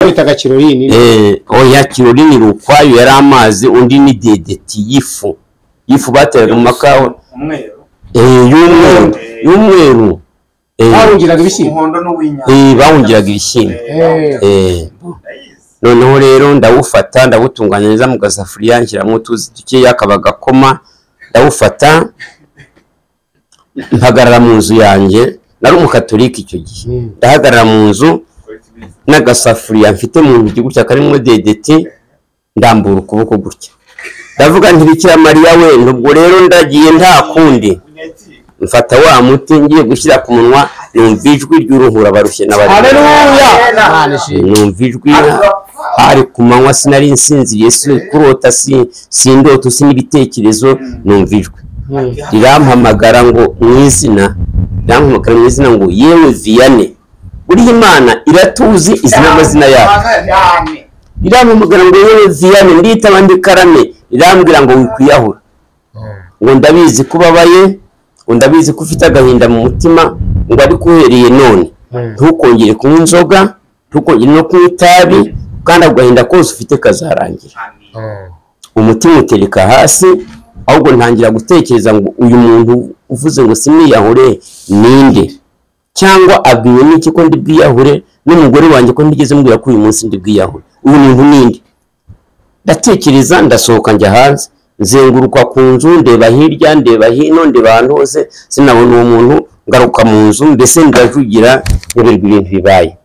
babitaga kirolini eh oya kirolini ni ukwayo yari amazi undi ni dedeti y'ifu y'ifu bateraga mu makawa umweru eh y'umweru y'umweru eh bahungiraga ibishyimbo umuhondo n'uwinyanya eh, bawungiraga ibishyimbo Eh, eh ndayizi noneho rero ndawufata ndawutunganya neza mu gasafuriya nshyiramo utuzi dukeya akaba gakoma ndawufata mpagarara mu nzu yanjye nari umukatorika icyo gihe Mm. ndahagarara mu nzu kuretse ibiza n'agasafuriya mfite mu ntoki gutya karimo dedeti ndambura ukuboko gutya ndavuga nti bikira mariya we ubwo rero ndagiye nta kundi unyakira mfata wa muti ngiye gushyira ku munwa numva ijwi ry'uruhura barushye n'abarimo haleluya Imana ishimwe. numva ijwi hari ku manywa sinari nsinziriye si kurota si si indoto si n'ibitekerezo numva ijwi Mm. rirampamagara ngo mu izina rirampamagara mu izina ngo yewe viyane buriya imana iratuzi izi n'amazina yawe cyane rirampamagara ngo yewe viyane nditaba ndikarame rirambwira ngo wikwiyahura ngo ndabizi ko ubabaye ngo ndabizi ko ufite agahinda mu mutima ngo ariko uhereye none Mm. ntukongere kunywa inzoga ntukongere no kunywa itabi kandi ako gahinda kose ufite kazarangira Mm. umutima utereka hasi ahubwo ntangira gutekereza ngo uyu muntu uvuze ngo simiyahure ninde cyangwa abwiwe n'iki ko ndi bwiyahure n'umugore wanjye ko ndigeze mbwira ko uyu munsi ndi bwiyahure uyu muntu ninde ndatekereza ndasohoka njya hanze nzenguruka ku nzu ndeba hirya ndeba hino ndeba ahantu hose sinabona uwo muntu ngaruka mu nzu mbese ndavugira nyoberwa ibintu bibaye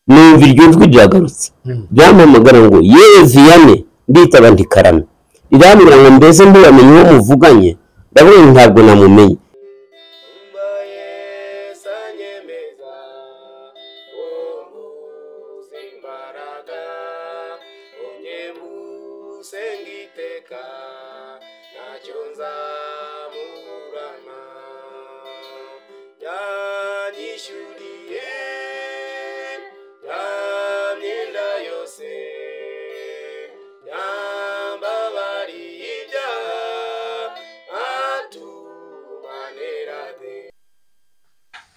numva iryo jwi riragarutse ryampamagara ngo yewe viyane nditaba ntikarame rirambwira ngo mbese ntibamenye uwo muvuganye ndavuga ngo ntabwo namumenye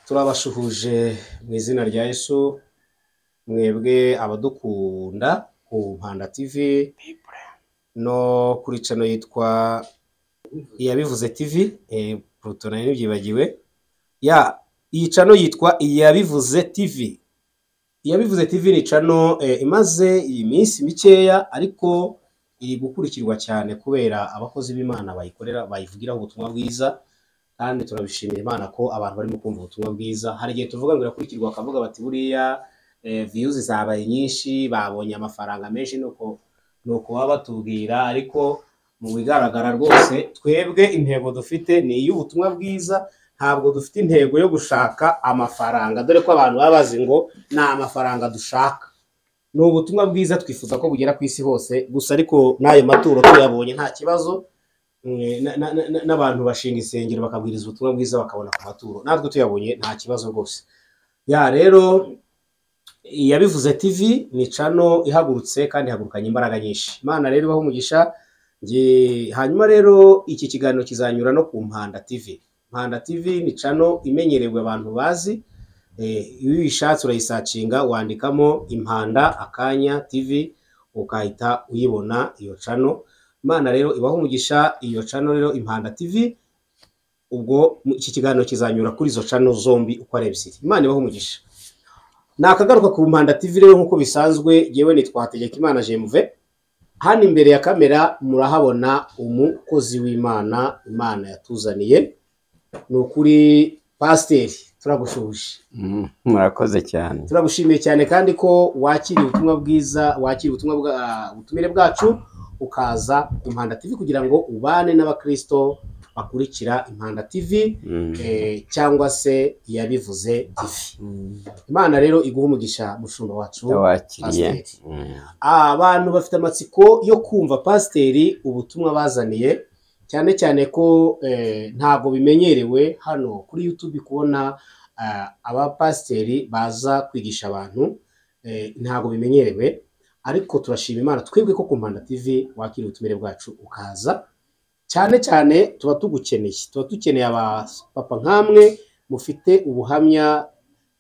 turabasuhuje mu izina rya yesu mwebwe abadukunda ku mpanda tv no kuri cano yitwa iyabivuze tv eh, Pluto nayo ntibyibagiwe ya iyi cano yitwa iyabivuze tv iyabivuze tv ni cano eh, imaze iminsi mikeya ariko iri gukurikirwa cyane kubera abakozi b'imana bayikorera bayivugiraho ubutumwa bwiza kandi turabishimira imana ko abantu barimo kumva ubutumwa bwiza hari igihe tuvuga ngo irakurikirwa bakavuga bati buriya viyuzi zabaye nyinshi babonye amafaranga menshi nuko nuko baba batubwira ariko mu bigaragara rwose twebwe intego dufite ni iy'ubutumwa bwiza ntabwo dufite intego yo gushaka amafaranga dore ko abantu baba bazi ngo ni amafaranga dushaka ni ubutumwa bwiza twifuza ko bugera ku isi hose gusa ariko n'ayo maturo tuyabonye nta kibazo Mm, na- na- na- na- n'abantu bashinga insengero bakabwiriza ubutumwa bwiza bakabona ku maturo natwe tuyabonye nta kibazo rwose ya rero iyabivuze tv ni cano ihagurutse kandi ihagurukanye imbaraga nyinshi imana rero ibaho umugisha Nge- hanyuma rero iki kiganiro kizanyura no ku mpanda tv mpanda tv ni cano imenyerewe abantu bazi Eh, iyo uyishatse urayisacinga wandikamo impanda akanya tv ukahita uyibona iyo cano imana rero ibaho umugisha iyo cano rero impanda tv ubwo mu- iki kiganiro kizanyura kuri izo cano zombi uko ari ebyiri imana ibaho umugisha nakagaruka ku mpanda tv rero nk'uko bisanzwe yewe nitwa hategekimana jemuve hano imbere ya kamera murahabona umukozi w'imana imana yatuzaniye ni ukuri pasiteri turagushuje murakoze cyane turagushimiye cyane kandi ko wakiriye ubutumwa bwiza wakiriye ubutumwa bwa ubutumire bwacu ukaza ku mpanda tv kugira ngo ubane n'abakristo bakurikira impanda tv eh, cyangwa se iyabivuze tv imana rero iguha umugisha mushumba wacu ndabakiriye Pasiteri. abantu bafite amatsiko yo kumva pasiteri ubutumwa bazaniye cyane cyane ko eh, ntabwo bimenyerewe hano kuri YouTube kubona ah, abapasiteri baza kwigisha abantu eh, ntabwo bimenyerewe ariko turashima imana twebwe ko ku mpanda tv wakira ubutumire bwacu ukaza cyane cyane tuba tugukeneye tuba dukeneye abapapa nk'amwe mufite ubuhamya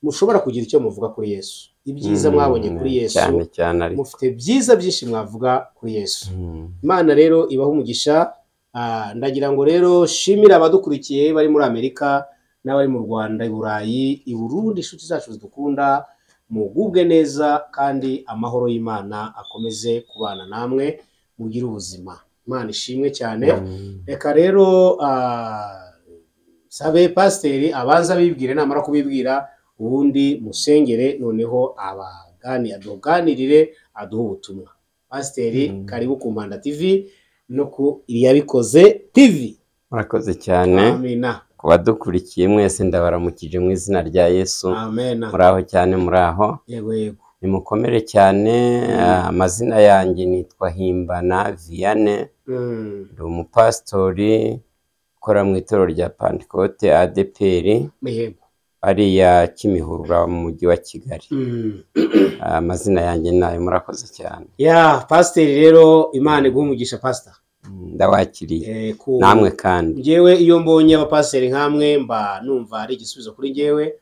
mushobora kugira icyo muvuga kuri yesu ibyiza mwabonye kuri yesu cyane cyane ariko mufite byiza byinshi mwavuga kuri yesu imana rero ibaha umugisha Ah, ndagira ngo rero shimire abadukurikiye bari muri amerika n'abari mu rwanda i burayi i burundi inshuti zacu zidukunda mugubwe neza kandi amahoro y'imana akomeze kubana namwe mugire ubuzima imana ishimwe cyane reka rero ah, sabe pasiteri abanza abibwire namara kubibwira ubundi musengere noneho abagani aduganirire aduhe ubutumwa pasiteri Mm. karibu ku mpanda tivi no ku iyabikoze tivi murakoze cyane amena ku badukurikiye mwese ndabaramukije mu izina rya yesu amena muri aho cyane muri aho yego yego nimukomere cyane ah, amazina yanjye nitwa himbana viyane Mm, ndi umupasitori ukora mu itorero rya pantekote adeperi yego ariya kimihurura mu mujyi wa kigali Mm. Ah, amazina yanjye nayo murakoze cyane ya pasiteri rero imana iguha umugisha pasita Mm, ndabakiriye Eh, ku namwe kandi njyewe iyo mbonye abapasiteri nk'amwe mba numva ari igisubizo kuri njyewe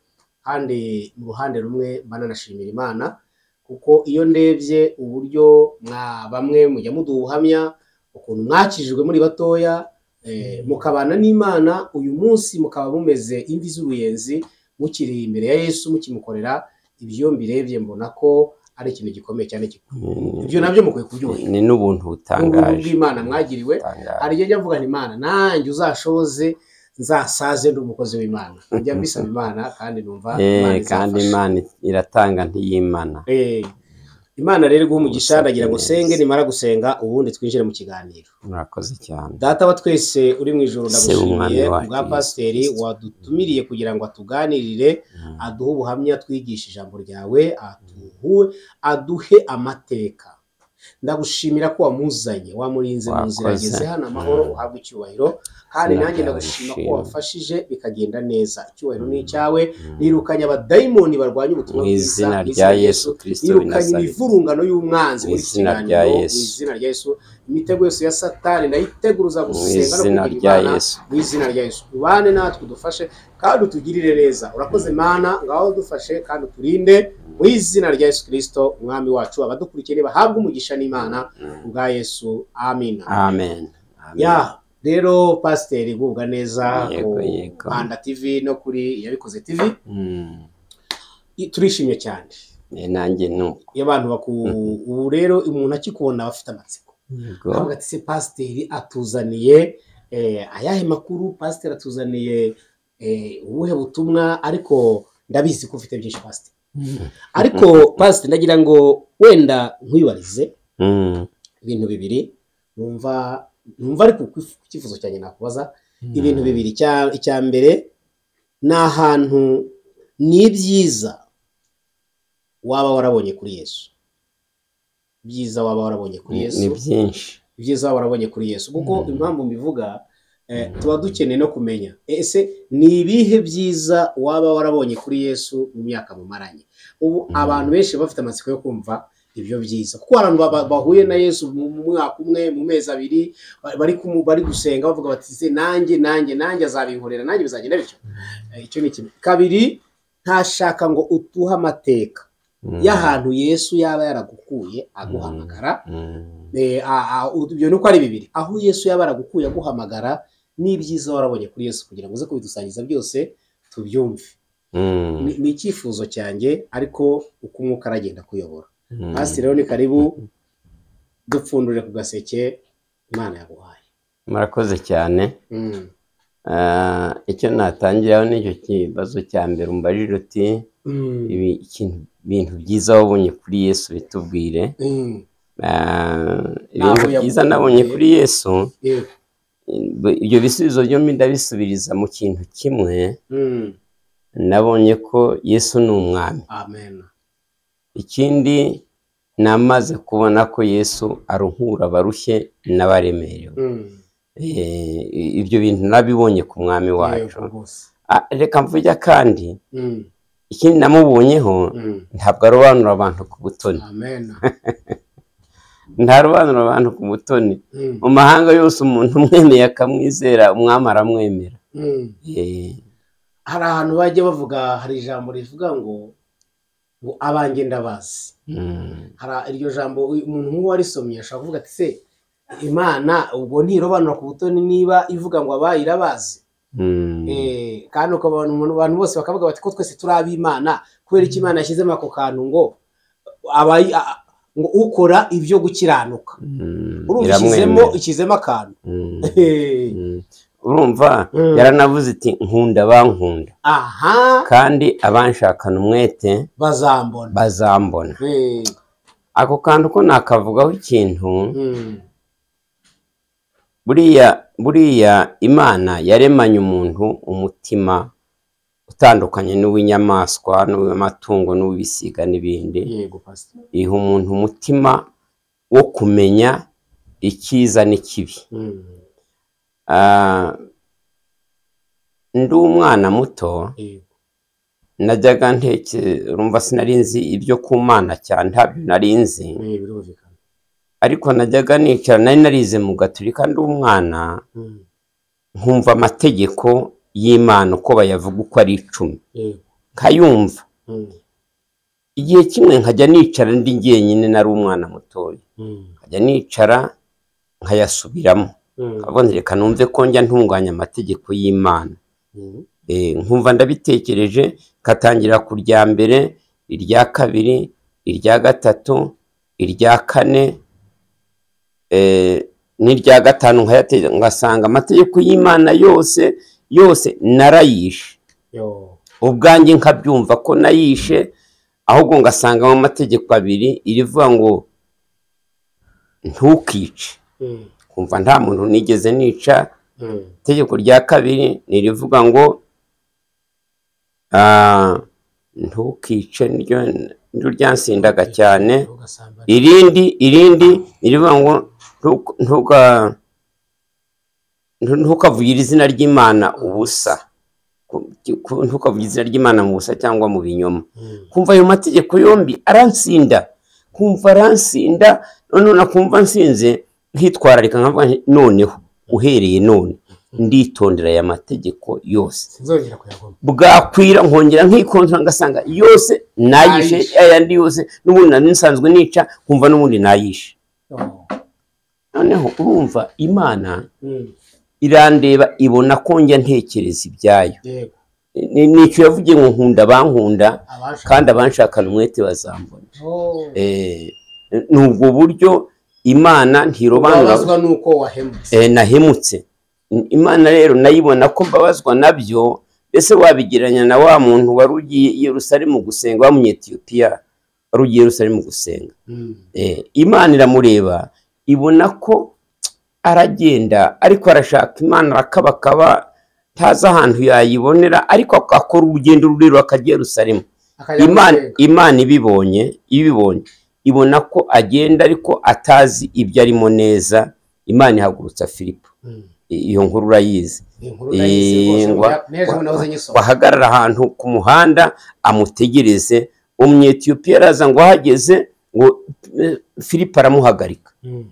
kandi mu ruhande rumwe mba nanashimira imana kuko iyo ndebye uburyo mwa bamwe mujya muduha ubuhamya ukuntu mwakijijwe muri batoya eh, mukabana n'imana uyu munsi mukaba mumeze imvi z'uruyenzi mukiri imbere ya yesu mukimukorera ibyo mbirebye mbona ko ari ikintu gikomeye cyane gikomeye. Mm, ibyo nabyo mukwiye kubyuhira ni n'ubuntu ubuntu butangaje bw'imana mwagiriwe butangaje. hari igihe njya mvuga nti imana nanjye uzashoze nzasaze ndi umukozi w'imana njya mbisaba imana kandi numva Eh, kandi izamfasha. imana iratanga ntiyimana Eh, imana rero iguha umugisha Musabye ndagira ngo neza. usenge nimara gusenga ubundi twinjire mu kiganiro murakoze cyane data wa twese uri mu ijoro Se w'Umwami ndagushimiye wacu kubwa Yesu pasiteri Kristo. wadutumiriye kugira ngo atuganirire Mm. aduhe ubuhamya twigishe ijambo ryawe aduhe aduhe amateka ndagushimira ko wamuzanye wamurinze mu nzira Wakoze. ageze hano amahoro Mm. uhabwe icyubahiro kandi Izina nanjye ryawe ndagushima ko rishimwe. wafashije bikagenda neza icyubahiro ni icyawe Mm. nirukanye abadayimoni barwanya ubutumwa mu bwiza izina mu rya yesu kirisito w'i yirukanye Nazareti. imivurungano y'umwanzi Mu muri iki izina kiganiro rya mu Yesu. izina rya yesu imitego yose ya satani ndayiteguruza mu gusenga no izina kugira rya imana yesu mu izina rya yesu ubane natwe udufashe kandi utugirire neza urakoze mana ngaho dufashe kandi uturinde mu izina rya yesu kirisito umwami wacu abadukurikiye bahabwe umugisha n'imana kubwa yesu amina amen Amen. ya rero pasiteri igubwa neza Yego, yego. rwanda tivi no kuri yabikoze tivi Mm. I- turishimye cyane Eh, nanjye nuko iyo abantu baku ubu rero umuntu akikubona aba afite amatsiko Yego. avuga ati se pasiteri atuzaniye eh, ayahe makuru pasiteri atuzaniye eh, ubuhe butumwa ariko ndabizi ko ufite byinshi pasiteri ariko pasiteri ndagira ngo wenda nkwibarize Mm. ibintu bibiri numva numva ariko ku- ku cyifuzo cyanjye nakubaza ibintu bibiri Icya- icya mbere ni ahantu ni ibyiza waba warabonye kuri yesu ibyiza waba warabonye kuri Ni- yesu ni byinshi ibyiza waba warabonye kuri yesu kuko Mm. impamvu mbivuga eh, tuba dukeneye no kumenya ese ni ibihe byiza waba warabonye kuri yesu mu myaka mumaranye ubu Mm. abantu benshi bafite amatsiko yo kumva ibyo byiza kuko abantu baba- bahuye na yesu mu mu mwaka umwe mu mezi abiri ba- bari kumu- bari gusenga bavuga bati "Se, nanjye nanjye nanjye azabinkorera nanjye bizagenda bityo Eh, icyo ni kimwe kabiri ntashaka ngo utuhe amateka Mm. y'ahantu yesu yaba yaragukuye aguhamagara Mm. Eh, a- a- ibyo ni uko ari bibiri aho yesu yaba aragukuye aguhamagara n'ibyiza warabonye kuri yesu kugira ngo uze kubidusangiza byose tubyumve Mm. Ni- ni icyifuzo cyanjye ariko uko umwuka aragenda kuyobora Mm. hasi rero ni karibu dupfundure ku gaseke imana yaguhaye murakoze cyane Mm. Ah, icyo natangiraho nicyo kibazo cya mbere umbajije uti Mm. ibi ikintu bintu byiza wabonye kuri yesu bitubwire Mm. Ah, ibintu yaguye. byiza nabonye kuri yesu Yego. eh, ibyo bisubizo byombi ndabisubiriza mu kintu kimwe Mm. nabonye ko yesu ni umwami amen ikindi namaze kubona ko yesu aruhura abarushye n'abaremerewe Mm. Eh, ibyo bintu nabibonye ku mwami wacu Yego rwose. Ah, reka mvujya kandi Mm. ikindi namubonyeho Mm. ntabwo arobanura abantu ku butoni amen ntarobanura abantu ku butoni Mm. mu mahanga yose umuntu umwemeye akamwizera umwami aramwemera Mm. Eh, hari ahantu bajya bavuga hari ijambo rivuga ngo ngo abanjye ndabazi Mm. hari iryo jambo uyu- umuntu nk'uwo warisomye ashobora kuvuga ati se imana ubwo ntirobanura ku butoni niba ivuga ngo abaye irabazi Mm. Eh, kandi ukabona umuntu abantu bose bakavuga bati ko twese turi ab'imana kubera icyo imana yashyizemo ako kantu ngo abayi- a- ngo ukora ibyo gukiranuka Mm. urumva ishyizemo Iramwemerera. ishyizemo akantu Mm. Eh, Mm. urumva Mm. yaranavuze iti nkunda bankunda aha kandi abanshakana umwete bazambona bazambona Eh, ako kantu ko nakavugaho ikintu mm, buriya buriya imana yaremanye umuntu umutima utandukanye n'uw'inyamaswa n'uw'amatungo n'uw'ibisiga n'ibindi yego pastor iha umuntu umutima wo kumenya icyiza n'ikibi Mm, Ah, ndi umwana muto yego najyaga nteke urumva sinari nzi ibyo ku mana cyane ntabyo nari nzi Eh, birumvikana ariko najyaga nicara nari narize mu gaturika ndi umwana Mm, nkumva amategeko y'imana uko bayavuga uko ari icumi yego nkayumva Mm, igihe kimwe nkajya nicara ndi jyenyine nari umwana mutoya mm, nkajya nicara nkayasubiramo mm, nkavuga nti reka numve ko njya ntunganya amategeko y'imana mm, Eh, nkumva ndabitekereje ngatangira ku rya mbere irya kabiri irya gatatu irya kane eh, n'irya gatanu nkayate- ngasanga amategeko y'imana yose yose narayishe yo ubwanjye nkabyumva ko nayishe ahubwo ngasangamo amategeko abiri irivuga ngo ntukice Mm, kumva nta muntu nigeze nica mm, itegeko rya kabiri ni irivuga ngo ah, ntukice niryo niryo ryansindaga cyane ugasambana. irindi irindi ni irivuga ngo ntuka- ntuka ntu- ntukavugire izina ry'imana ubusa Ku- ku- ntukavugire izina ry'imana mu busa cyangwa mu binyoma Mm, kumva ayo mategeko yombi aransinda kumva aransinda noneho nakumva nsinze nkitwararika nkavuga nti noneho uhereye none nditondera aya mategeko yose sinzongera kuyagoma bwakwira nkongera nkikontora ngasanga yose nayishe Nayishe. ayandi yose n'ubundi nari nsanzwe nica kumva n'ubundi nayishe Yo. noneho urumva imana Mm, irandeba ibona ko njya ntekereza ibyayo yego Ni- ni icyo yavugiye ngo nkunda bankunda abasha kandi abanshakana umwete bazambona Oh. Eh, ni ubwo buryo imana ntirobanura ubabazwa n'uko wahemutse eh, nahemutse imana rero nayibona ko mbabazwa nabyo mbese wabigereranya na wa muntu wari ugiye i yerusalemu gusenga wa munyetiyopiya wari ugiye i yerusalemu gusenga Mm, Eh, imana iramureba ibona ko aragenda ariko arashaka imana arakabakaba ntazi ahantu yayibonera ariko akora urugendo rurerure akajya i yerusalemu akajya imana guteka. imana ibibonye ibibonye ibona ko agenda ariko atazi ibyo arimo neza imana ihagurutsa filipo Mm, I- iyo nkuru urayizi iyi nkuru nayize rwose, Ingwa. ubu ya- n'ejo nahoze nyisoma wahagarara ahantu ku muhanda amutegereze umunyetiyopiya araza ngo ahageze ngo eh, filipo aramuhagarika Mm,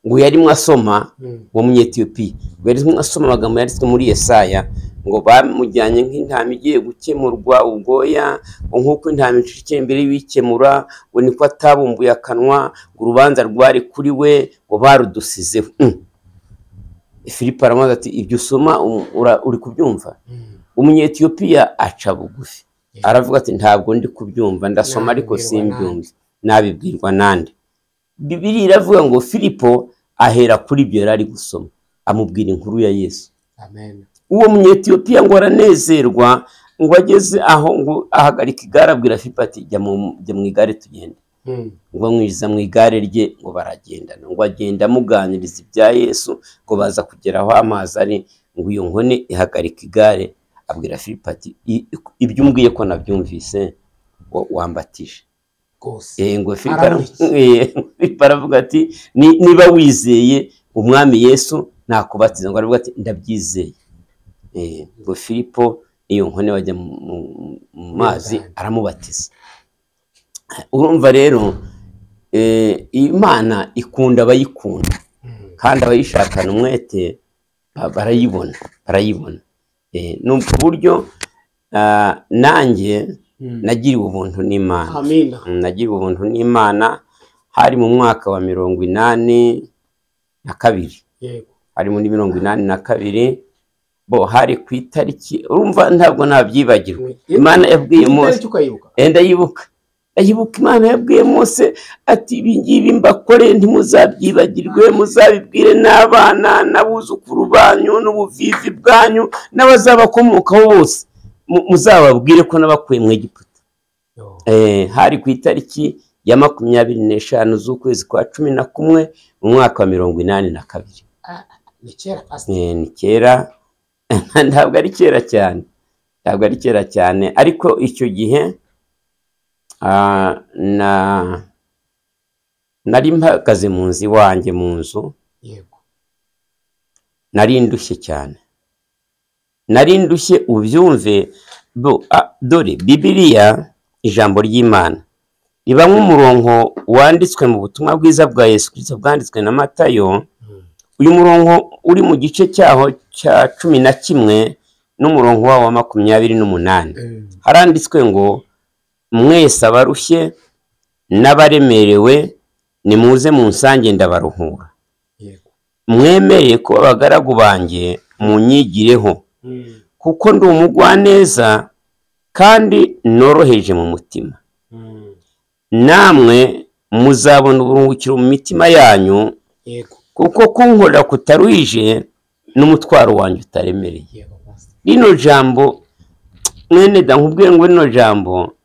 ngo yarimo asoma mm, uwo munyetiyopiya ngo yarimo asoma amagambo yanditswe muri yesaya ngo bamujyanye nk'intama igiye gukemurwa ubwoya ngo nk'uko intama icikira imbere y'uwikemura ngo niko atabumbuye akanwa ngo urubanza rwari kuri we ngo barudusizeho Mm. filipo aramubaza ati ibyo usoma um- ura- uri kubyumva mm. umunyetiyopiya aca bugufi Yeah. aravuga ati ntabwo ndi kubyumva ndasoma ariko Nabibwirwa simbyumve nabibwirwa nande bibiri iravuga ngo filipo ahera kuri ibyo yari ari gusoma amubwira inkuru ya yesu amen uwo munyetiyopiya ngo aranezerwa ngo ageze aho ngo ahagarika igare abwira filipo ati jya mu- jya mu igare tugende Mm, ngo amwinjiza mu igare rye ngo baragendana ngo agenda amuganiriza ibya yesu ngo baza kugera aho amazi ari ngo iyo nkone ihagarika igare abwira filipo ati "I- ibyo umbwiye ko nabyumvise wa- wambatije rwose Eh, ngo Filipo Aramuzi. eh, Filipo aravuga ati "Ni- niba wizeye umwami yesu nakubatiza ngo aravuga ati ndabyizeye Eh, ngo filipo iyo nkone bajya mu- mu- mu mazi aramubatiza urumva rero eh, imana ikunda abayikunda Mm, kandi abayishakana umwete ba- barayibona barayibona Eh, ni ubwo buryo ah, nanjye nagiriwe ubuntu n'imana amina Mm, nagiriwe ubuntu n'imana hari mu mwaka wa mirongo inani na kabiri yego hari muri mirongo inani na kabiri bo hari ku itariki urumva ntabwo nabyibagirwa imana yabwiye mose itariki ukayibuka Eh, ndayibuka ndayibuka imana yabwiye mose ati ibi ngibi mbakore ntimuzabyibagirwe muzabibwire n'abana n'abuzukuru banyu n'ubuvivi bwanyu n'abazabakomokaho bose Mu- muzababwire ko nabakuye mu egiputa Yo. Eh, hari ku itariki ya makumyabiri n'eshanu z'ukwezi kwa cumi na kumwe mu mwaka wa mirongo inani na kabiri ni kera pasi Eh, ni kera ntabwo ari kera cyane ntabwo ari kera cyane ariko icyo gihe ah, na nari mpagaze mu nzu iwanjye mu nzu yego nari ndushye cyane nari ndushye ubyumve bo- a- dore bibiliya ijambo ry'imana ribamo umurongo wanditswe mu butumwa bwiza bwa yesu kirisito bwanditswe na matayo uyu murongo uri mu gice cyaho cya cumi na kimwe n'umurongo wawo wa makumyabiri n'umunani Mm. haranditswe ngo mwese abarushye n'abaremerewe nimuze munsange ndabaruhura yego mwemereye ko abagaragu banjye munyigireho Mm. kuko ndi umugwaneza kandi noroheje mu mutima Mm. namwe muzabona uburuhukiro mu mitima yanyu yego kuko kunkorera kutaruhije n'umutwaro wanjye utaremereye yego pasi rino jambo mwene da nkubwire ngo rino jambo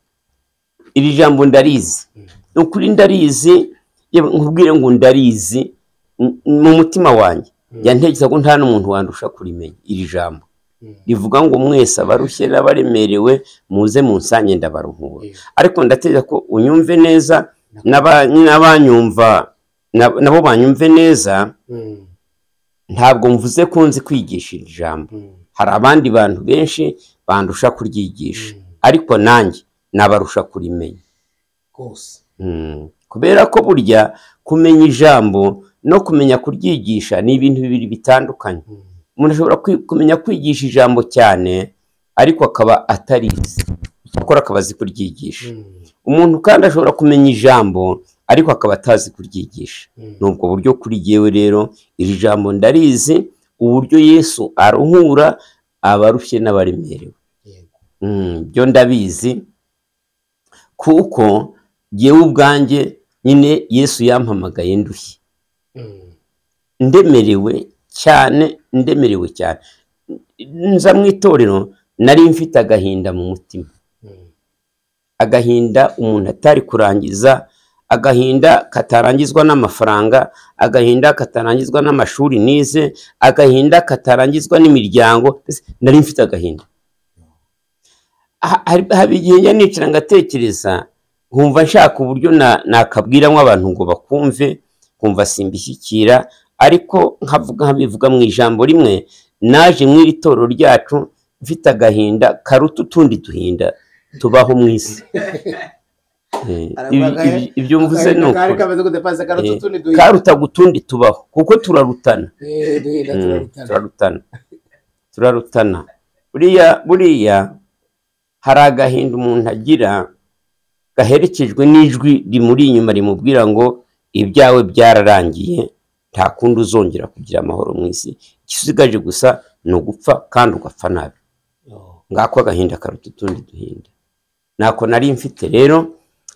iri jambo ndarizi ni ukuri ndarizi yewe nkubwire ngo ndarizi m- mu mutima wanjye yantekereza ko nta n'umuntu wandusha kurimenya iri jambo Mm. rivuga ngo mwese abarushye n'abaremerewe muze munsange ndabaruhura Yego. ariko ndatekereza ko unyumve neza n'aba- n'abanyumva na- nabo banyumve neza Mm. ntabwo mvuze ko nzi kwigisha iri jambo Mm. hari abandi bantu benshi bandusha kuryigisha ariko nanjye nabarusha kurimenya rwose Mm. kubera ko burya kumenya ijambo no kumenya kuryigisha ni ibintu bibiri bitandukanye Mm. umuntu ashobora kwi- kumenya kwigisha ijambo cyane ariko akaba atarizi akora akaba azi kuryigisha Mm. umuntu kandi ashobora kumenya ijambo ariko akaba atazi kuryigisha Mm. ni ubwo buryo kuri jyewe rero iri jambo ndarizi uburyo yesu aruhura abarushye n'abaremerewe yego Mm, byo ndabizi kuko jyewe ubwanjye nyine yesu yampamagaye ndushye Mm. ndemerewe cyane ndemerewe cyane nza mu itorero nari mfite agahinda mu mutima Mm. agahinda umuntu atari kurangiza agahinda katarangizwa n'amafaranga agahinda katarangizwa n'amashuri nize agahinda katarangizwa n'imiryango mbese nari mfite agahinda Ha- hari- haba igihe njya nicara ngatekereza nkumva nshaka uburyo na- nakabwiramo abantu ngo bakumve nkumva simbishyikira ariko nkavuga nkabivuga mu ijambo rimwe naje mu iri torero ryacu mfite agahinda karuta utundi duhinda tubaho mu isi Eh, ibi- ibi- ibyo mvuze ni Kari ukuri kameze gute pasi karuta Eh, utundi duhinda karuta gutundi tubaho kuko turarutana Eh, duhinda Mm, turarutana turarutana turarutana buriya buriya hari agahinda umuntu agira gaherekejwe n'ijwi rimuri inyuma rimubwira ngo ibyawe byararangiye nta kundi uzongera kugira amahoro mu isi ikisigaje gusa ni ugupfa kandi ugapfa nabi Yo. ngako agahinda karuta utundi duhinda ntako nari mfite rero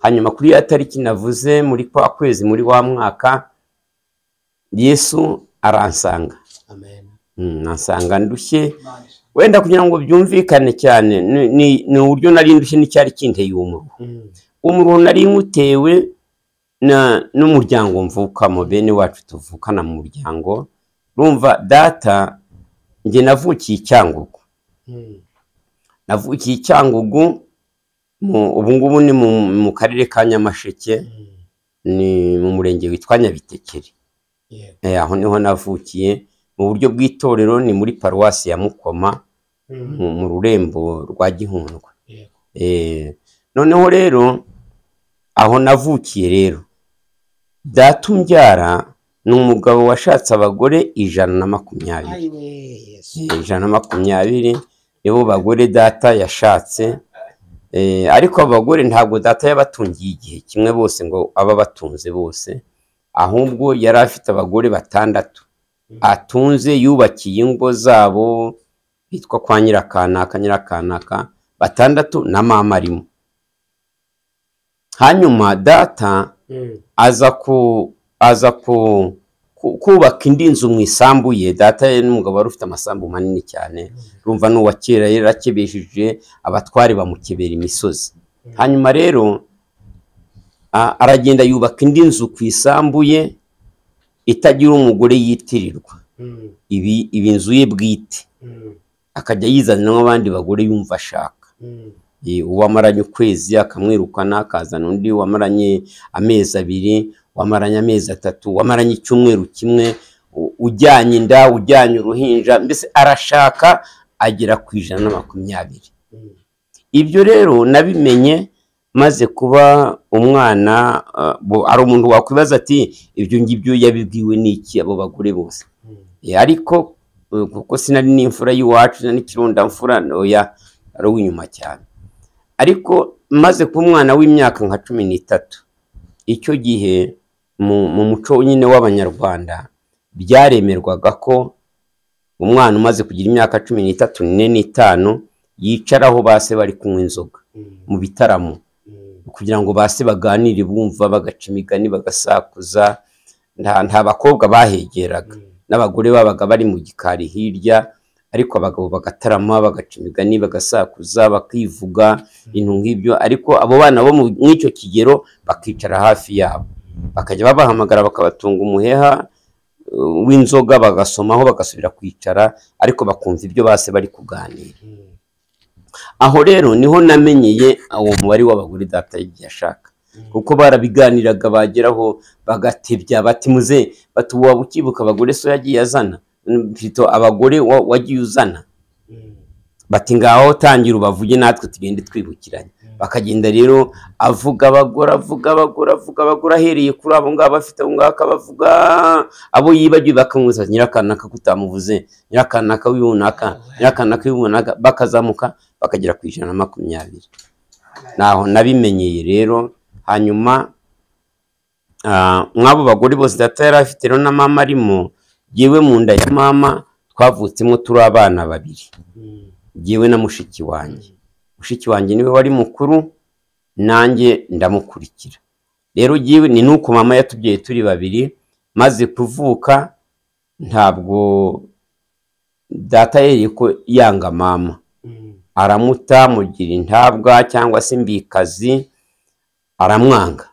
hanyuma kuri ya tariki navuze muri kwa kwezi muri wa mwaka yesu aransanga amen Mm, nasanga ndushye wenda kugira ngo byumvikane cyane ni- ni ni uburyo nari ndushye n'icyari kinteye umuruho Mm. umuruho nari nywutewe na- n'umuryango mvukamo bene wacu tuvukana mu muryango rumva data njye navukiye i cyangugu Mm. navukiye i cyangugu mu- ubu ngubu ni mu mu karere ka nyamasheke Mm. ni mu murenge witwa nyabitekeri yego Eh, aho niho navukiye mu buryo bw'itorero ni muri paruwasi ya mukoma Mm. mu mu rurembo rwa gihundwe yego Eh, noneho rero aho navukiye rero data umbyara ni umugabo washatse abagore ijana na makumyabiri ayiwe yesu Eh, ijana na makumyabiri nibo bagore data yashatse Eh, ariko abagore ntabwo data yabatungiye igihe kimwe bose ngo aba batunze bose ahubwo yari afite abagore batandatu atunze yubakiye ingo zabo bitwa kwa nyirakanaka nyirakanaka batandatu na mama arimo hanyuma data aza ku aza ku ku- kubaka indi nzu mu isambu ye data ye n'umugabo wari ufite amasambu manini cyane urumva ni uwa kera yari akebesheje abatware bamukebera imisozi hanyuma rero a- aragenda yubaka indi nzu ku isambu ye itagira umugore yitirirwa ibi ibi nzu ye bwite akajya yizaniramo abandi bagore yumva ashaka Eh, uwamaranye ukwezi akamwirukana akazana undi wamaranye amezi abiri wamaranye amezi atatu wamaranye icyumweru kimwe u- ujyanye inda ujyanye uruhinja mbese arashaka agera ku ijana na makumyabiri ibyo rero nabimenye maze kuba umwana ah, bo- hari umuntu wakwibaza ati ibyo ngibyo yabibwiwe n'iki abo bagore bose Eh, ariko eh, kuko sinari n'imfura y'iwacu sinari n'ikirundamfura ntoya ari uw'inyuma cyane ariko maze kuba umwana w'imyaka nka cumi n'itatu icyo gihe mu mu muco nyine w'abanyarwanda byaremerwaga ko umwana umaze kugira imyaka cumi n'itatu n'ine n'itanu yicaraho ba se bari kunywa inzoga mu bitaramo kugira ngo base baganire bumva bagaca imigani bagasakuza nta nta bakobwa bahegeraga n'abagore babaga bari mu gikari hirya ariko abagabo bagatarama bagaca imigani bagasakuza bakivuga ibintu nk'ibyo ariko abo bana bo mu- mw'icyo kigero bakicara hafi yabo bakajya babahamagara bakabatunga umuheha uh, w'inzoga bagasomaho bagasubira kwicara ariko bakumva ibyo base bari kuganira aho rero niho namenyeye uwo mubare w'abagore data y'igihe ashaka kuko barabiganiraga bageraho bagatebya bati muze bati waba ukibuka abagore so yagiye azana mfite abagore wa- wagiye uzana bati ngaho tangira ubavuge natwe tugende twibukiranye bakagenda rero avuga abagore avuga abagore avuga abagore ahereye kuri abo ngabo afite abo ngabo akabavuga abo yibagiwe bakamwiza nyirakanaka kutamuvuze nyirakanaka w'ibunaka nyirakanaka w'ibunaka bakazamuka bakagera ku ijana na makumyabiri naho nabimenyeye rero hanyuma ah, mw'abo bagore bose data yari afite rero na mama arimo yewe mu nda ya mama twavutsemo turi abana babiri yewe na mushiki wanjye mushiki wanjye niwe wari mukuru nanjye ndamukurikira rero yewe ni nuko mama yatubyaye turi babiri maze kuvuka ntabwo data yereye ko yanga mama aramuta mugira intabwa cyangwa se imbikazi aramwanga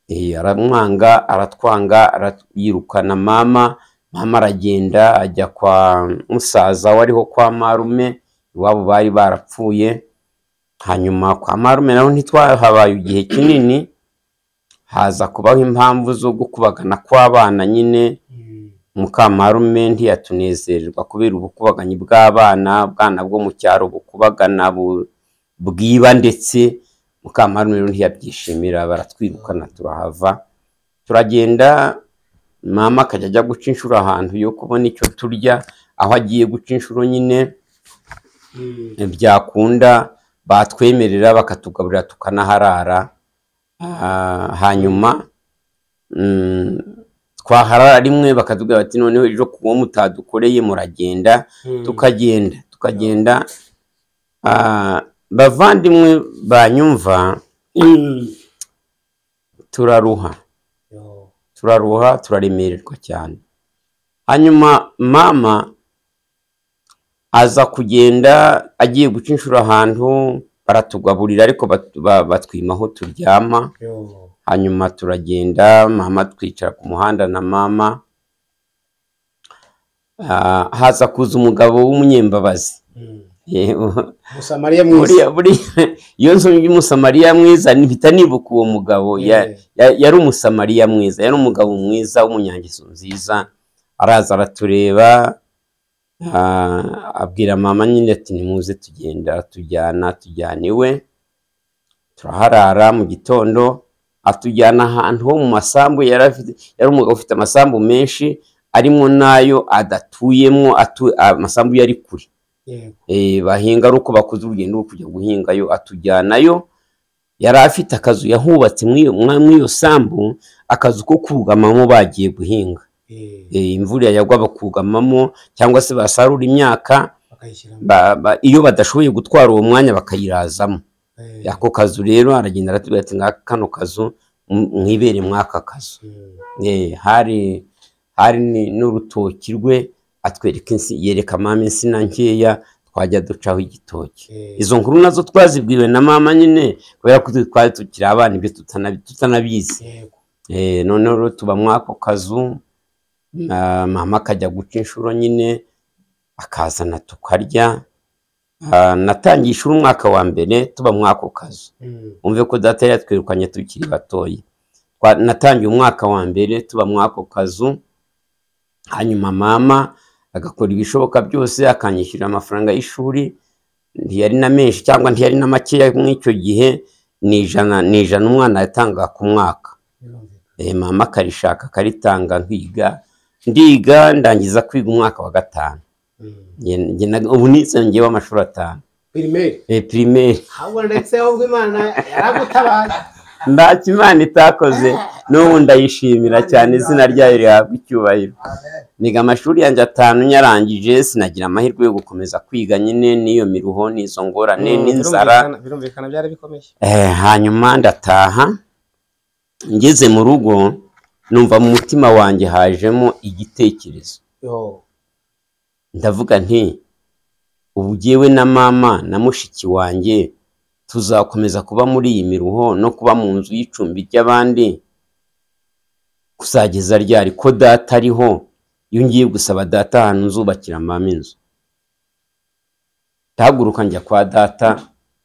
Eh, aramwanga aratwanga arat- yirukana mama mama aragenda ajya kwa musaza wariho kwa marume iwabo bari barapfuye hanyuma kwa marume naho ntitwahabaye igihe kinini haza kubaho impamvu zo gukubagana kw'abana nyine mukamarume ntiyatunezererwa kubera ubukubaganyi bw'abana bwana bwo mu cyaro bukubagana bu- bwiba ndetse mukamarume rero ntiyabyishimira baratwirukana turahava turagenda mama akajya ajya guca inshuro ahantu yo kubona icyo turya aho agiye guca inshuro nyine byakunda batwemerera bakatugaburira tukanaharara Ah, hanyuma mm, twaharara rimwe bakatubwira bati noneho ejo kuwo mutadukoreye muragenda tukagenda tukagenda Ah, bavandimwe banyumva turaruha turaruha turaremererwa cyane hanyuma mama aza kugenda agiye guca inshuro ahantu baratugaburira ariko bat- ba- batwima aho turyama hanyuma turagenda mama twicara ku muhanda na mama Ah, haza kuza umugabo w'umunyembabazi Eh, musamariya buriya mwiza buriya iyo nzu y'umusamariya mwiza mpita nibuka uwo mugabo ya- Eh. ya- yari umusamariya mwiza yari umugabo mwiza w'umunyangeso nziza araza aratureba ah, abwira mama nyine ati nimuze tugenda tujyana tujyana iwe turaharara mu gitondo atujyana ahantu ho mu masambu yari afite yari umugabo ufite amasambu menshi arimo n'ayo adatuyemo atu- amasambu yari kure yego eh, bahinga ari uko bakoze urugendo rwo kujya guhingayo atujyanayo yari afite akazu yahubatse muri iyo- mwa- muri iyo sambu akazu ko kugamamo bagiye guhinga eh, Eh, imvura yagwa bakugamamo cyangwa se basarura imyaka bakayishyiramo ba- ba- iyo badashoboye gutwara uwo mwanya bakayirazamo eh, ako kazu rero aragenda aratubwira ati "Ngaka kano kazu m- mwibere mw'aka kazu mm, Eh, hari hari ni- n'urutoki rwe atwereka insi yereka mama insina nkeya twajya ducaho igitoki eh, izo nkuru nazo twazibwiwe na mama nyine kubera ko twari tukiri abana ibyo tutanabi- tutanabizi yego Eh, noneho rero tuba muri ako kazu na mama akajya guca inshuro nyine akazana tukarya Ah, natangiye ishuri umwaka wa mbere tuba muri ako kazu mm, umve ko data yatwirukanye tukiri batoya Twa- natangiye umwaka wa mbere tuba muri ako kazu hanyuma mama agakora ibishoboka byose akanyishyurira amafaranga y'ishuri ntiyari na menshi cyangwa ntiyari na makeya muri icyo gihe ni ijana ni ijana umwana yatangaga ku mwaka birumvikana Eh, mama akarishaka akaritanga nkiga ndiga ndangiza kwiga umwaka wa gatanu mm. Nge- nge na- ubu nisongeyeho w'amashuri atanu pirimeri Eh, primaire ahubwo ndetse ahubwo imana yaragutabaye ntacyo imana itakoze n'ubu ndayishimira cyane izina ryayo rihabwa icyubahiro niga amashuri yanjye atanu nyarangije sinagira amahirwe yo gukomeza kwiga nyine n'iyo miruho n'izo ngorane Mm, n'inzara birumvikana- birumvikana byari bikomeye Eh, hanyuma ndataha ngeze mu rugo numva mu mutima wanjye hajemo igitekerezo yo ndavuga nti ubu jyewe na mama na mushiki wanjye tuzakomeza kuba muri iyi miruho no kuba mu nzu y'icumbi ry'abandi kuzageza ryari ko data ariho iyo ngiye gusaba data ahantu nzubakira mama inzu ndahaguruka njya kwa data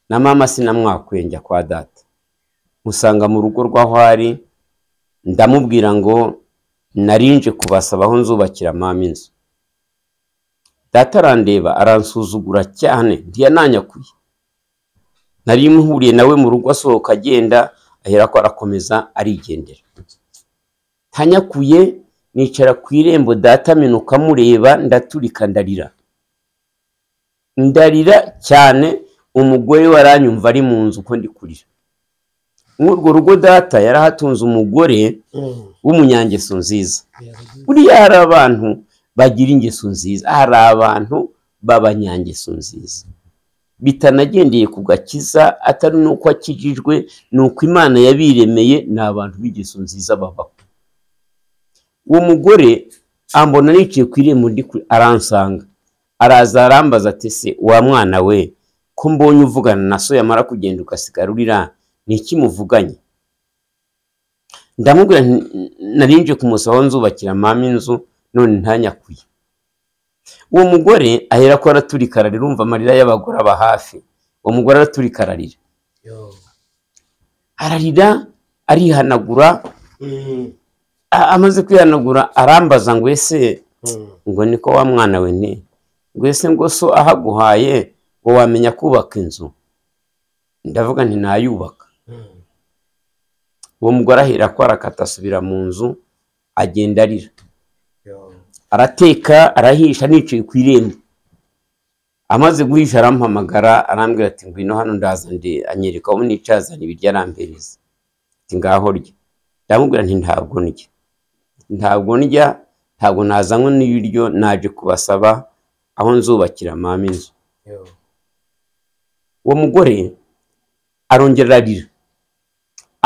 na mama sinamwakuye njya kwa data musanga mu rugo rw'aho ari ndamubwira ngo narinje kubasaba aho nzubakira mama inzu data arandeba aransuzugura cyane ntiyananyakuye nari muhuriye nawe mu rugo asohoka agenda aherako arakomeza arigendera ntanyakuye nicara ku irembo data aminuka amureba ndaturika ndarira ndarira cyane umugore we aranyumva ari mu nzu uko ndi kurira muri urwo rugo data yarahatunze umugore Mm, w'umunyangeso nziza yego, buriya hari abantu bagira ingeso nziza hari abantu b'abanyangeso nziza bitanagendeye ku gakiza atari n'uko akijijwe ni uko imana yabiremeye ni abantu b'ingeso nziza babaho uwo mugore ambona nicaye ku irembo ndi kure aransanga araza arambaza ati se wa mwana we ko mbonye uvugana na so yamara kugenda ugasigara urira ni iki muvuganye ndamubwira nti narinje kumusaba aho nzubakira mama inzu none ntanyakuye uwo mugore ahera ko araturika ararira umva amarira y'abagore aba hafi uwo mugore araturika ararira yo ararira arihanagura Mm, a- amaze kwihanagura arambaza ngo ese mm, ngo niko wa mwana we ni ngo ese ngo so ahaguhaye ngo wamenya kubaka inzu ndavuga nti ntayubaka mm, uwo mugore ahera ko arakata asubira mu nzu agenda arira yo arateka arahisha nicaye ku irembo amaze guhisha arampamagara arambwira ati ngwino hano ndaza ndi anyereka aho nicaye azana ibiryo arambereza ati ngaho rya ndamubwira nti ntabwo ndya ntabwo ndya ntabwo nazanywe n'ibiryo naje kubasaba aho nzubakira mama inzu yo uwo mugore arongera ararira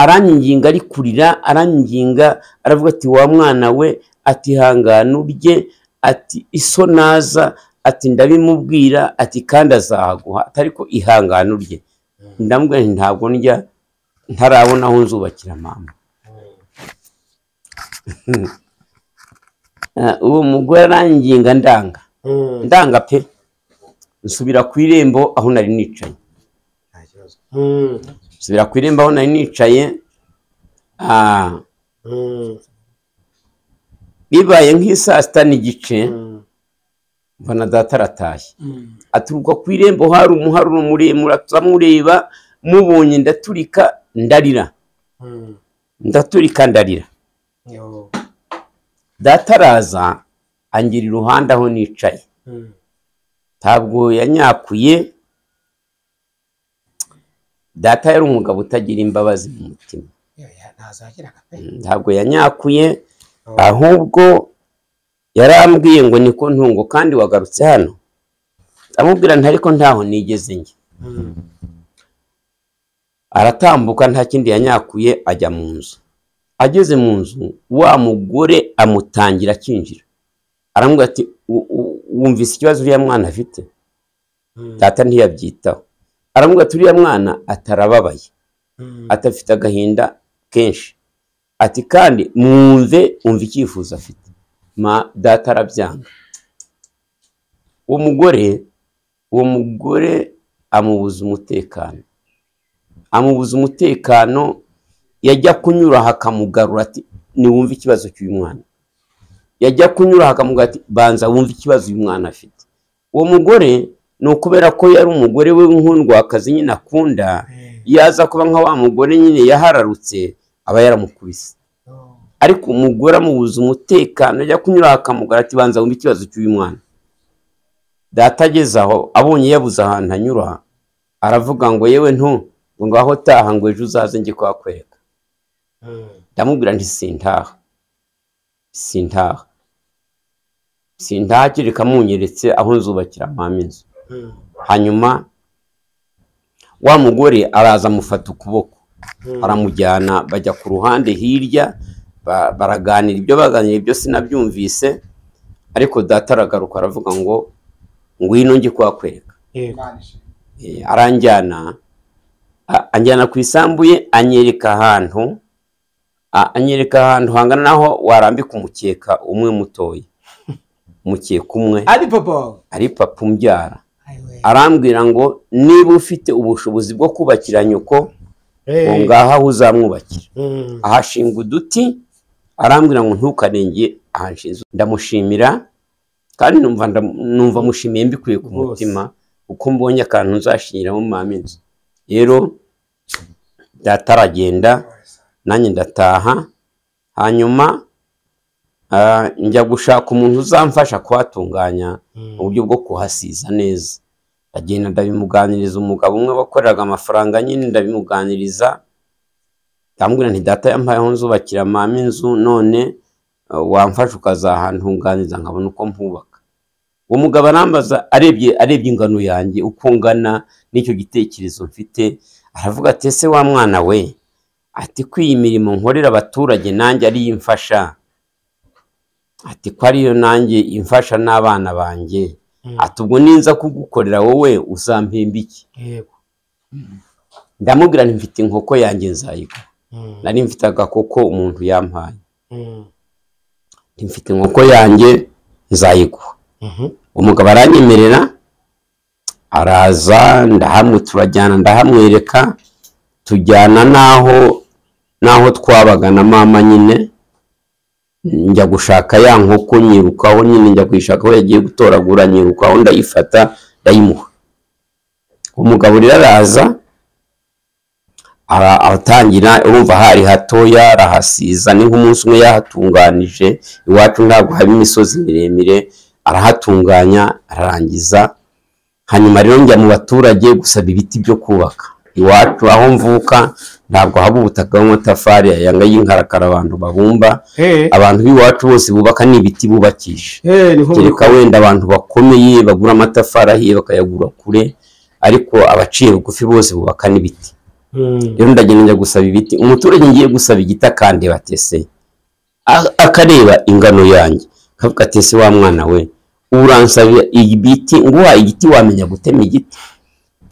aranginga ari kurira aranginga aravuga ati wa mwana we ati hangana urye ati iso naza ati ndabimubwira ati kandi azahaguha ati ariko ihangana urye ndamubwira nti ntabwo ndya ntarabona aho nzubakira mama mm, Ah, uwo mugore aranginga ndanga mm, ndanga pe nsubira ku irembo aho nari nicaye nta kibazo Mm, nsubira ku irembo aho nari nicaye ah, mm, bibaye nk'i saa sita n'igice mm, mbona data aratashye mm, aturuka ku irembo hari umuharuro muremure turamureba mubonye ndaturika ndarira mm, ndaturika ndarira yo data araza angira iruhande aho nicaye mm, ntabwo yanyakuye data yari umugabo utagira imbabazi mu mutima ntazagiraga pe ntabwo yanyakuye ahubwo yarambwiye ngo niko ntungo kandi wagarutse hano amubwira nti ariko ntaho nigeze njye Mm. aratambuka nta kindi yanyakuye ajya mu nzu ageze mu nzu wa mugore amutangira akinjira aramubwira ati "U- u- wumvise ikibazo uriya mwana afite Mm. data ntiyabyitaho aramubwira ati uriya mwana atarababaye Mm. atafite agahinda kenshi ati kandi mwumve umva icyifuzo afite ma data arabyanga uwo mugore uwo mugore amubuza umutekano amubuza umutekano yajya kunyura hakamugarura ati niwumve ikibazo cy'uyu mwana yajya kunyura hakamugarura ati banza wumve ikibazo uyu mwana afite uwo mugore ni ukubera ko yari umugore we w'inkundwakazi nyine akunda Eh, yaza kuba nka wa mugore nyine yahararutse aba yaramukubise no. ariko umugore amubuza umutekano ajya kunyura akamugara ati banza wumve ikibazo cy'uyu mwana data ageze aho abonye yabuze ahantu anyura aravuga ngo yewe ntu ngo ngaho taha ngo ejo uzaze njye kuhakwereka Mm. ndamubwira nti sintaha sintaha sintaha kereka munyeretse aho nzubakira mama inzu Mm. hanyuma wa mugore araza amufata ukuboko Mm. baramujyana bajya ku ruhande hirya ba- baraganira ibyo baganiriye byose nabyumvise ariko data aragaruka aravuga ngo ngwino njye kuhakwereka Eh, Imana ishimwe. Eh, aranjyana a- anjyana ku isambu ye anyereka ahantu a- anyereka ahantu hangana naho warambika umukeka umwe mutoya umukeka umwe ari popo ari papa umbyara Aiwe. arambwira ngo niba ufite ubushobozi bwo kubakira nyoko Eh, ngo ngaho aho uzamwubakira mm. ahashinga uduti arambwira ngo ntukarenge ahanshinze ndamushimira kandi numva ndam- numva mushimiye mbikuye ku Rwose. mutima uko mbonye akantu nzashinyiramo mama inzu rero data aragenda nanjye ndataha hanyuma ah, njya gushaka umuntu uzamfasha kuhatunganya Mm. uburyo bwo kuhasiza neza ndagenda ndabimuganiriza umugabo umwe wakoreraga amafaranga nyine ndabimuganiriza ndamubwira nti data yampaye aho nzubakira mama inzu none uh, wamfasha ukazahantunganiza nkabona uko mpubaka uwo mugabo arambaza arebye arebye ingano yanjye uko ngana n'icyo gitekerezo mfite aravuga ati ese wa mwana we ati ko iyi mirimo nkorera abaturage nanjye ariyo imfasha ati ko ariyo nanjye imfasha n'abana banjye Mm. ati ubwo ninza kugukorera wowe uzampemba iki Yego. ndamubwira nti mfite inkoko yanjye nzayigura Mm. nari mfite agakoko umuntu yampaye Mm. Nti mfite inkoko yanjye nzayiguha Mhm. umugabo aranyemerera araza ndahamwe turajyana ndahamwereka tujyana n'aho n'aho twabaga na mama nyine njya gushaka ya nkoko nyirukaho nyine njya kuyishaka aho yagiye gutoragura nyirukaho ndayifata ndayimuha umugabo rero araza ara- aratangira urumva hari hatoya arahasiza ni nk'umunsi umwe yahatunganije iwacu ntabwo haba imisozi miremire arahatunganya ararangiza hanyuma rero njya mu baturage gusaba ibiti byo kubaka iwacu aho mvuka ntabwo haba ubutaka bw'amatafari ayanga y'inkarakara abantu babumba Eh, abantu b'iwacu bose bubaka ni ibiti bubakisha eh, niho biri kereka wenda abantu bakomeye bagura amatafari ahiye bakayagura kure ariko abaciye bugufi bose bubaka n'ibiti Mm. rero ndagenda njya gusaba ibiti umuturage ngiye gusaba igiti akandeba batese akareba ingano yanjye akavuga ati ese wa mwana we uransaba ibiti nguha igiti wamenya gutema igiti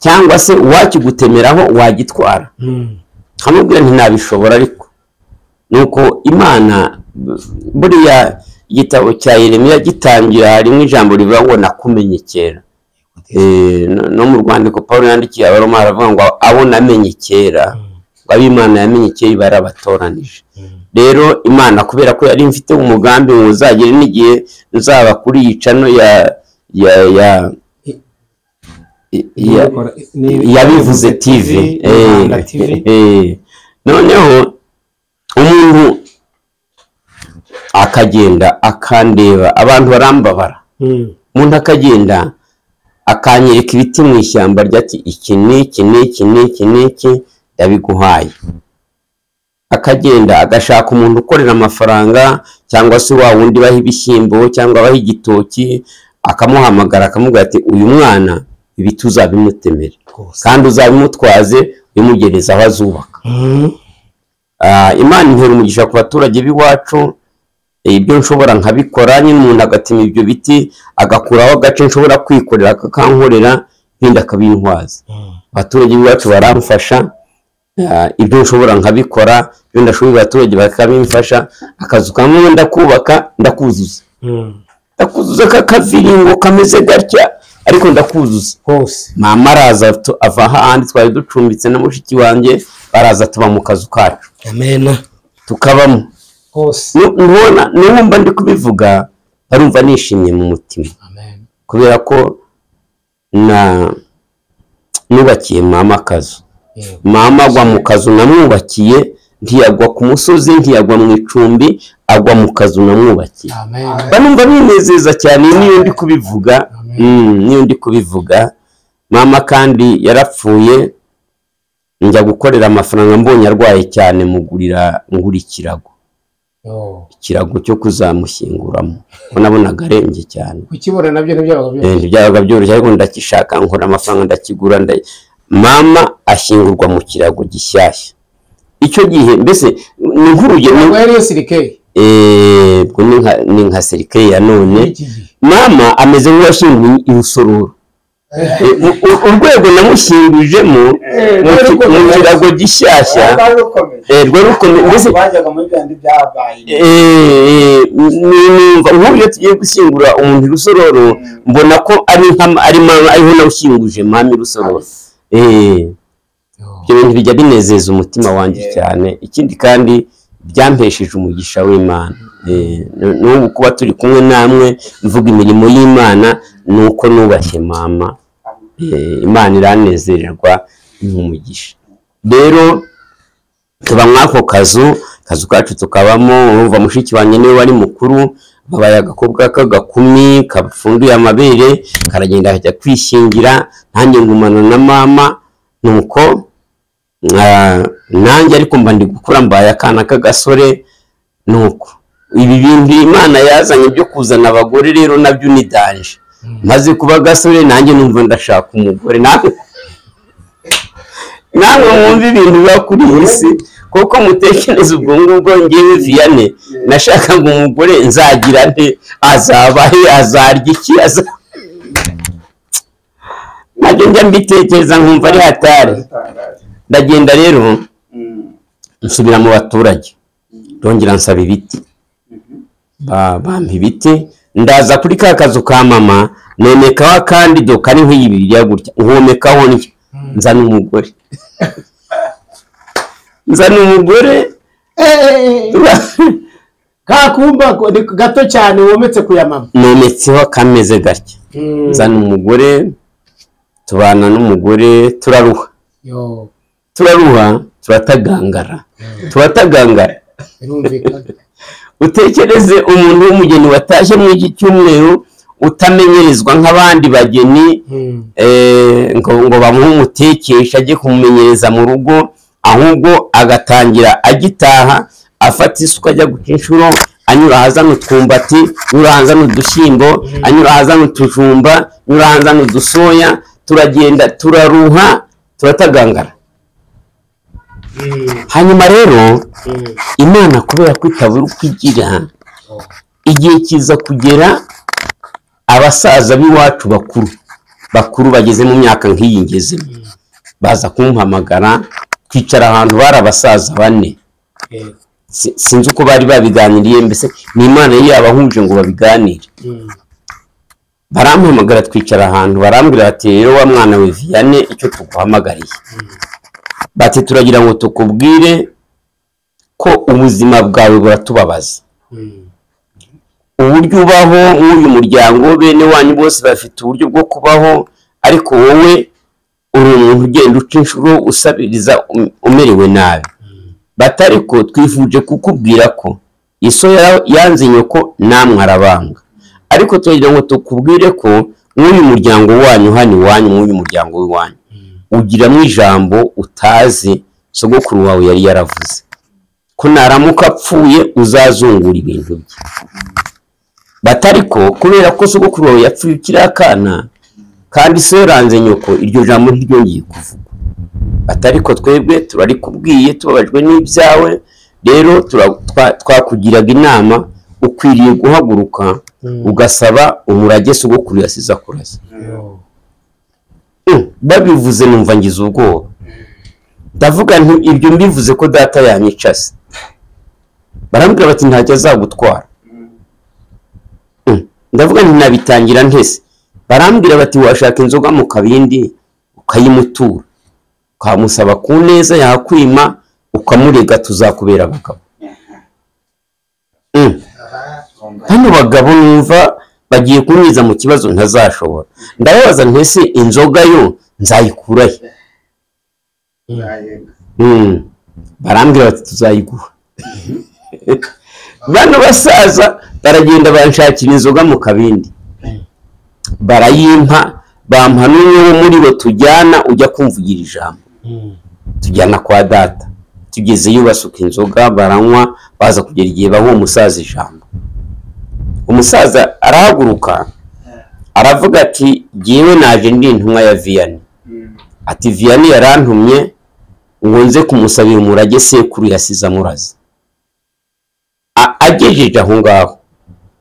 cyangwa se uwakigutemeraho wagitwara Mm. nkamubwira nti nabishobora ariko nuko imana buriya igitabo cya Yeremiya gitangira harimo ijambo rivuga ngo nakumenye kera Eh, no- no mu rwandiko paul yandikiye abaroma aravuga ngo abo namenye kera ngo abo imana yamenye kera iba yarabatoranije Mm. rero imana kubera ko yari mfite umugambi ngo uzagere n'igihe nzaba kuri iyi cano ya ya ya ya- Nibikora- ni- yabivuze tv Eh, Rwanda TV. eh. noneho umuntu akagenda akandeba abantu barambabara Mm. umuntu akagenda akanyereka ibiti mu ishyamba ryati iki n'iki n'iki n'iki n'iki ndabiguhaye akagenda agashaka umuntu ukorera amafaranga cyangwa se wa wundi baha ibishyimbo cyangwa abaha igitoki akamuhamagara akamubwira ati uyu mwana ibiti uzabimutemere rwose kandi uzabimutwaze bimugereza aho azubaka Mhm. Ah, imana intera umugisha ku baturage b'iwacu eh, ibyo nshobora nkabikora nyine umuntu agatema ibyo biti agakuraho agace nshobora kwikorera akakankorera ibindi akabintwaza Mhm. abaturage b'iwacu baramfasha ah, ibyo nshobora nkabikora ibyo ndashoboye abaturage bakabimfasha akazu kamwe ndakubaka ndakuzuza Mhm. ndakuzuza kakaviringo kameze gatya ariko ndakuzuza hose mama araza tu- ava ahandi twari ducumbitse na mushiki wanjye baraza tuba mu kazu kacu amena tukabamo hose Nu- nubona nubumva ndi kubivuga barumva nishimye mu mutima amen kubera ko na nubakiye mama akazu yego mama agwa mu kazu namwubakiye ntiyagwa ku musozi ntiyagwa mu icumbi agwa mu kazu namwubakiye amen banumva binezeza cyane niyo ndi kubivuga Mm, niyo ndi kubivuga mama kandi yarapfuye njya gukorera amafaranga mbonye arwaye cyane mugurira ngura ikirago yo ikirago cyo kuzamushyinguramo ko nabonaga arembye cyane kukibona nabyo ntibyabaga Eh, byoroshye ntibyabaga byoroshye ariko ndakishaka nkora amafaranga ndakigura nda- mama ashyingurwa mu kirago gishyashya icyo gihe mbese ni nk'urugero ntabwo yari iyo sirikeri eh, ubwo ni nka- ni nka serikare ya none y'iki gihe mama ameze nk'uwashinguye irusororo Eh, u- u- urwego namushingujemo Eh, mu ki- mu kirago gishyashya rwari rukomeye eh, rwari rukomeye mbese bajyaga muri byandi byabaye eh, ni- numva nk'uburyo tugiye gushyingura umuntu irusororo mbona ko ari nka- ari mama ariho nawushinguje mama irusororo Eh, ibyo bintu bijya binezeza umutima wanjye Yeah. cyane ikindi kandi byampesheje umugisha w'imana Eh, nu- n'ubu kuba turi kumwe namwe mvuga imirimo y'imana ni uko nubashye mama Eh, imana iranezererwa nk'umugisha rero tuba mw'ako kazu kazu kacu tukabamo urumva mushiki wanjye niwe wari mukuru babaye agakobwa k'agakumi kapfunduye amabere karagenda kajya kwishingira nanjye ngumana na mama nuko ah, nanjye ariko mba ndi gukura mbaye akana k'agasore nuko ibi bintu imana yazanye byo kuzana abagore rero nabyo ni danje maze kuba agasore nanjye numva ndashaka umugore nawe namwe mwumva ibintu biba kuri iyi si kuko mutekereza ubwo ngubwo ngewe viyane nashakaga umugore nzagira nte azaba he azarya iki aza nabyo njya mbitekereza nkumva ari hatari bitangaje ndagenda rero Mm. nsubira mu baturage ndongera nsaba ibiti Ba- bampa ibiti ndaza kuri ka kazu ka mama nomekaho akandi do kari nk'iyi bibiriya gutya nkomekaho ndya nzana umugore nzana umugore kakumba gato cyane wometse ku ya mama nometseho akameze gatya nzana umugore tubana n'umugore turaruha yo turaruha turatagangara turatagangara birumvikana utekereze umuntu w'umugeni watashye muri iki cyumweru utamenyerezwa nk'abandi bageni Mm. eh, ngo ngo bamuhe umutekesha ajye kumumenyereza mu rugo ahubwo agatangira agitaha afata isuka ajya guca inshuro anyura ahazana utwumbati anyura ahazana udushyimbo anyura ahazana utujumba anyura ahazana udusoya turagenda turaruha turatagangara Mm. hanyuma rero Mm. imana kubera ko itabura uko igira igihe kiza kugera abasaza b'iwacu bakuru bakuru bageze mu myaka nk'iyi ngezemo baza kumpamagara twicara ahantu bari abasaza bane Yego. Si- sinzi uko bari babiganiriye mbese ni imana yari yabahuje ngo babiganire Mm. barampamagara twicara ahantu barambwira bati rero wa mwana we viyane icyo tuguhamagariye bati turagira ngo tukubwire ko ubuzima bwawe buratubabaza Mm. uburyo ubaho nk'uyu muryango bene wanyu bose bafite uburyo bwo kubaho ariko wowe uri umuntu ugenda uca inshuro usabiriza um- umerewe nabi batari ko twifuje kukubwira ko iso ya- yanze nyoko namwe arabanga ariko turagira ngo tukubwire ko uyu muryango wanyu hano iwanyu n'uyu muryango w'iwanyu ugiramo ijambo utazi sogokuru wawe yari yaravuze ko naramuka apfuye uzazungura ibintu bye batariko kubera ko sogokuru wawe yapfuye ukiri akana kandi se yaranze nyoko iryo jambo ntiryongeye kuvuga batariko twebwe turarikubwiye tubabajwe n'ibyawe rero tura- twa- twakugiraga inama ukwiriye guhaguruka ugasaba umurage sogokuru yasize akurasa Mm, babivuze numva ngize ubwoba ndavuga nti ibyo mbivuze ko data yanyicase barambwira bati ntacyo azagutwara Mm, ndavuga nti nabitangira ntese barambwira bati washaka inzoga mu kabindi ukayimutura ukamusaba ku neza yakwima ukamurega tuzakubera abagabo Mm. hano bagabo numva bagiye kunyuza mu kibazo ntazashobora ndababaza ntese inzoga yo nzayikurahe Mm. barambwira bati tuzayiguha bano basaza baragenda banshakira inzoga mu kabindi barayimpa bampa n'umwe wo muri bo tujyana ujya kumvugira ijambo tujyana kwa data tugezeyo basuka inzoga baranywa baza kugera igihe baha uwo musaza ijambo umusaza arahaguruka aravuga ati jyewe naje ndi intumwa ya viyani ati viyani yarantumye ngo nze kumusabira umurage sekuru yasize amuraza A- agejeje aho ngaho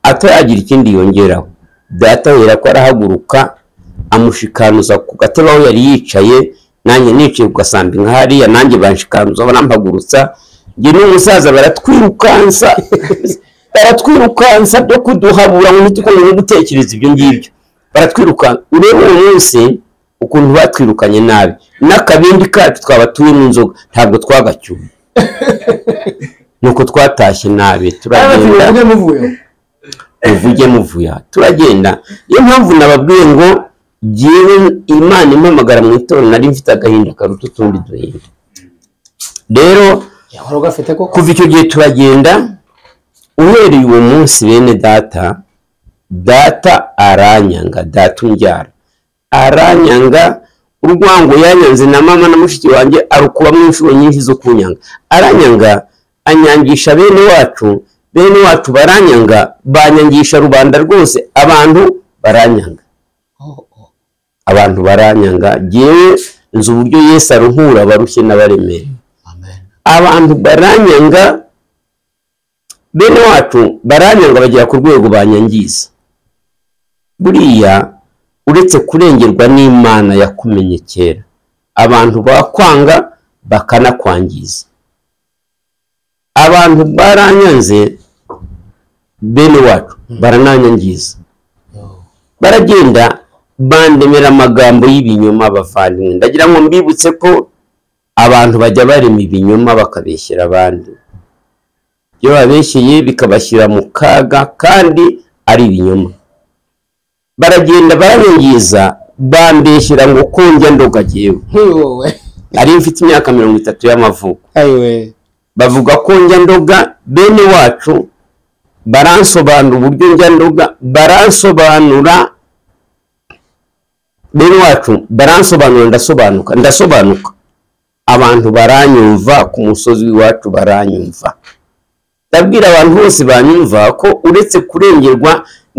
ataragira ikindi yongeraho data yera ko arahaguruka amushikanuza ku gatebe aho yari yicaye nanjye nicaye ku gasambi nka hariya nanjye banshikanuza banampagurutsa njye n'umusaza baratwirukansa baratwirukansa byo kuduhabura ngo ntitukomeze gutekereza ibyo ngibyo baratwirukansa urebe uwo munsi ukuntu batwirukanye nabi n'akabindi kacu twaba turimo inzoga ntabwo twagacyuye nuko twatashye nabi turagenda muvuge muvuya turagenda niyo mpamvu nababwiye ngo jyewe imana impamagara mu itorero nari mfite agahinda karuta utundi duhinda rero yahora ugafite koko kuva icyo gihe turagenda uhereye uwo munsi bene data data aranyanga data umbyara aranyanga urwango yanyanze na mama na mushiki wanjye arukubamo inshuro nyinshi zo kunyanga aranyanga anyangisha bene wacu bene wacu baranyanga banyangisha rubanda rwose abantu baranyanga abantu baranyanga jyewe nzi uburyo yesu aruhura abarushye n'abaremere amen abantu baranyanga bene wacu baranyanga bagera ku rwego banyangiza buriya uretse kurengerwa n'imana yakumenye kera abantu bakwanga bakanakwangiza abantu baranyanze bene wacu barananyangiza baragenda bandemera amagambo y'ibinyoma bavandimwe ndagira ngo mbibutse ko abantu bajya barema ibinyoma bakabeshyera abandi ibyo babeshyeye bikabashyira mu kaga kandi ari ibinyoma baragenda baranyangiza bambeshyira ngo ko njya ndogagewe ntiwowe nari mfite imyaka mirongo itatu y'amavuko ayiwe bavuga ko njya ndoga bene wacu baransobanura uburyo njya ndoga baransobanura bene wacu baransobanura ndasobanuka ndasobanuka abantu baranyumva ku musozi w'iwacu baranyumva ndabwira abantu bose banyumva ko uretse kurengerwa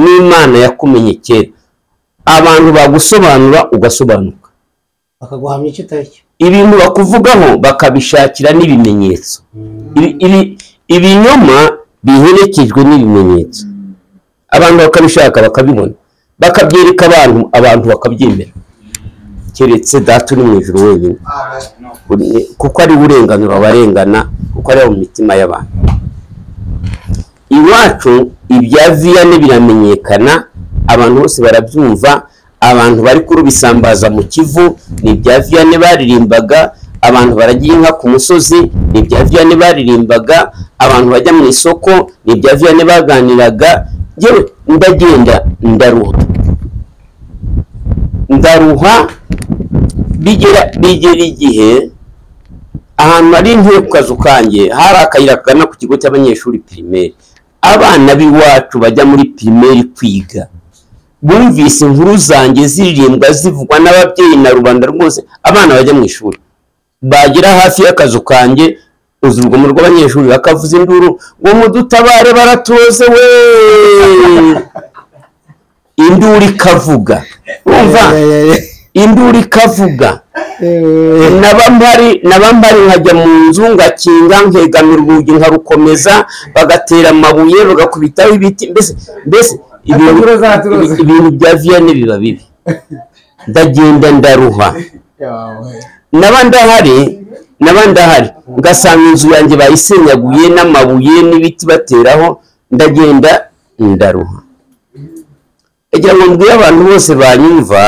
n'imana yakumenye kera abantu bagusobanura ugasobanuka bakaguhamya icyo utari cyo ibintu bakuvugaho bakabishakira n'ibimenyetso Ibi- ibi- ibinyoma biherekejwe n'ibimenyetso abantu bakabishaka bakabibona bakabyereka abantu abantu bakabyemera keretse data uri mu ijuru wenyine Uri- kuko ari we urenganura abarengana kuko ari mu mitima y'abantu iwacu ibya viyane biramenyekana abantu bose barabyumva abantu bari kurubisambaza mu kivu ni ibya viyane baririmbaga abantu baragiye inka ku musozi ni ibya viyane baririmbaga abantu bajya mu isoko ni ibya viyane baganiraga yewe ndagenda ndaruha ndaruha bigera bigera igihe ahantu hari intebe ku kazu kanjye hari akayira kagana ku kigo cy'abanyeshuri pirimeri abana b'iwacu bajya muri pirimeri kwiga bumvise inkuru zanjye ziririmbwa zivugwa n'ababyeyi na rubanda rwose abana bajya mu ishuri bagera hafi y'akazu kanjye uzi urugomo rw'abanyeshuri bakavuza induru ngo mudutabare baraturoze we induru ikavuga umva induru ikavuga naba mpari naba mpari nkajya mu nzu ngakinga nkegamira urugi nkarukomeza bagatera amabuye bagakubitaho ibiti mbese mbese ibintu Zaturoza. ibintu bya viyane biba bibi ndagenda ndaruha naba ndahari naba ndahari ngasanga inzu yanjye bayisenyaguye n'amabuye n'ibiti bateraho ndagenda ndaruha kugira ngo mbwire abantu bose banyumva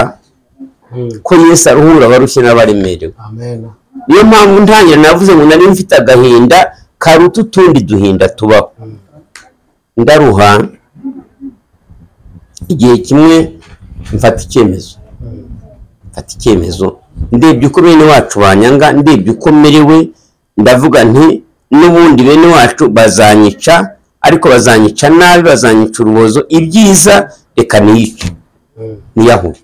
ko yesu aruhura abarushye n'abaremerewe amen niyo mpamvu ntangira navuze ngo nari mfite agahinda karuta utundi duhinda tubaho ndaruha igihe kimwe mfata icyemezo mfata icyemezo ndebye uko bene wacu banyanga ndebye uko merewe ndavuga nti n'ubundi bene wacu bazanyica ariko bazanyica nabi bazanyica urubozo ibyiza reka niyice niyahure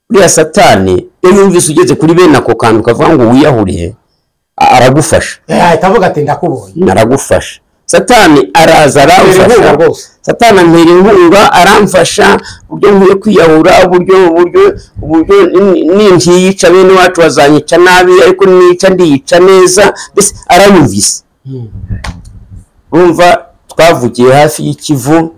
uriya satani iyo yumvise ugeze kuri bene ako kantu ukavuga ngo wiyahuriye a- aragufasha yahita avuga ati ndakubonye naragufasha satani araza Inkunga aramfasha rwose. satani antera inkunga aramfasha uburyo nkwiye kwiyahura uburyo uburyo uburyo ni- nintiyica bene wacu bazanyica nabi ariko niyica ndiyica neza mbese aranyumvise urumva twavugiye hafi y'ikivu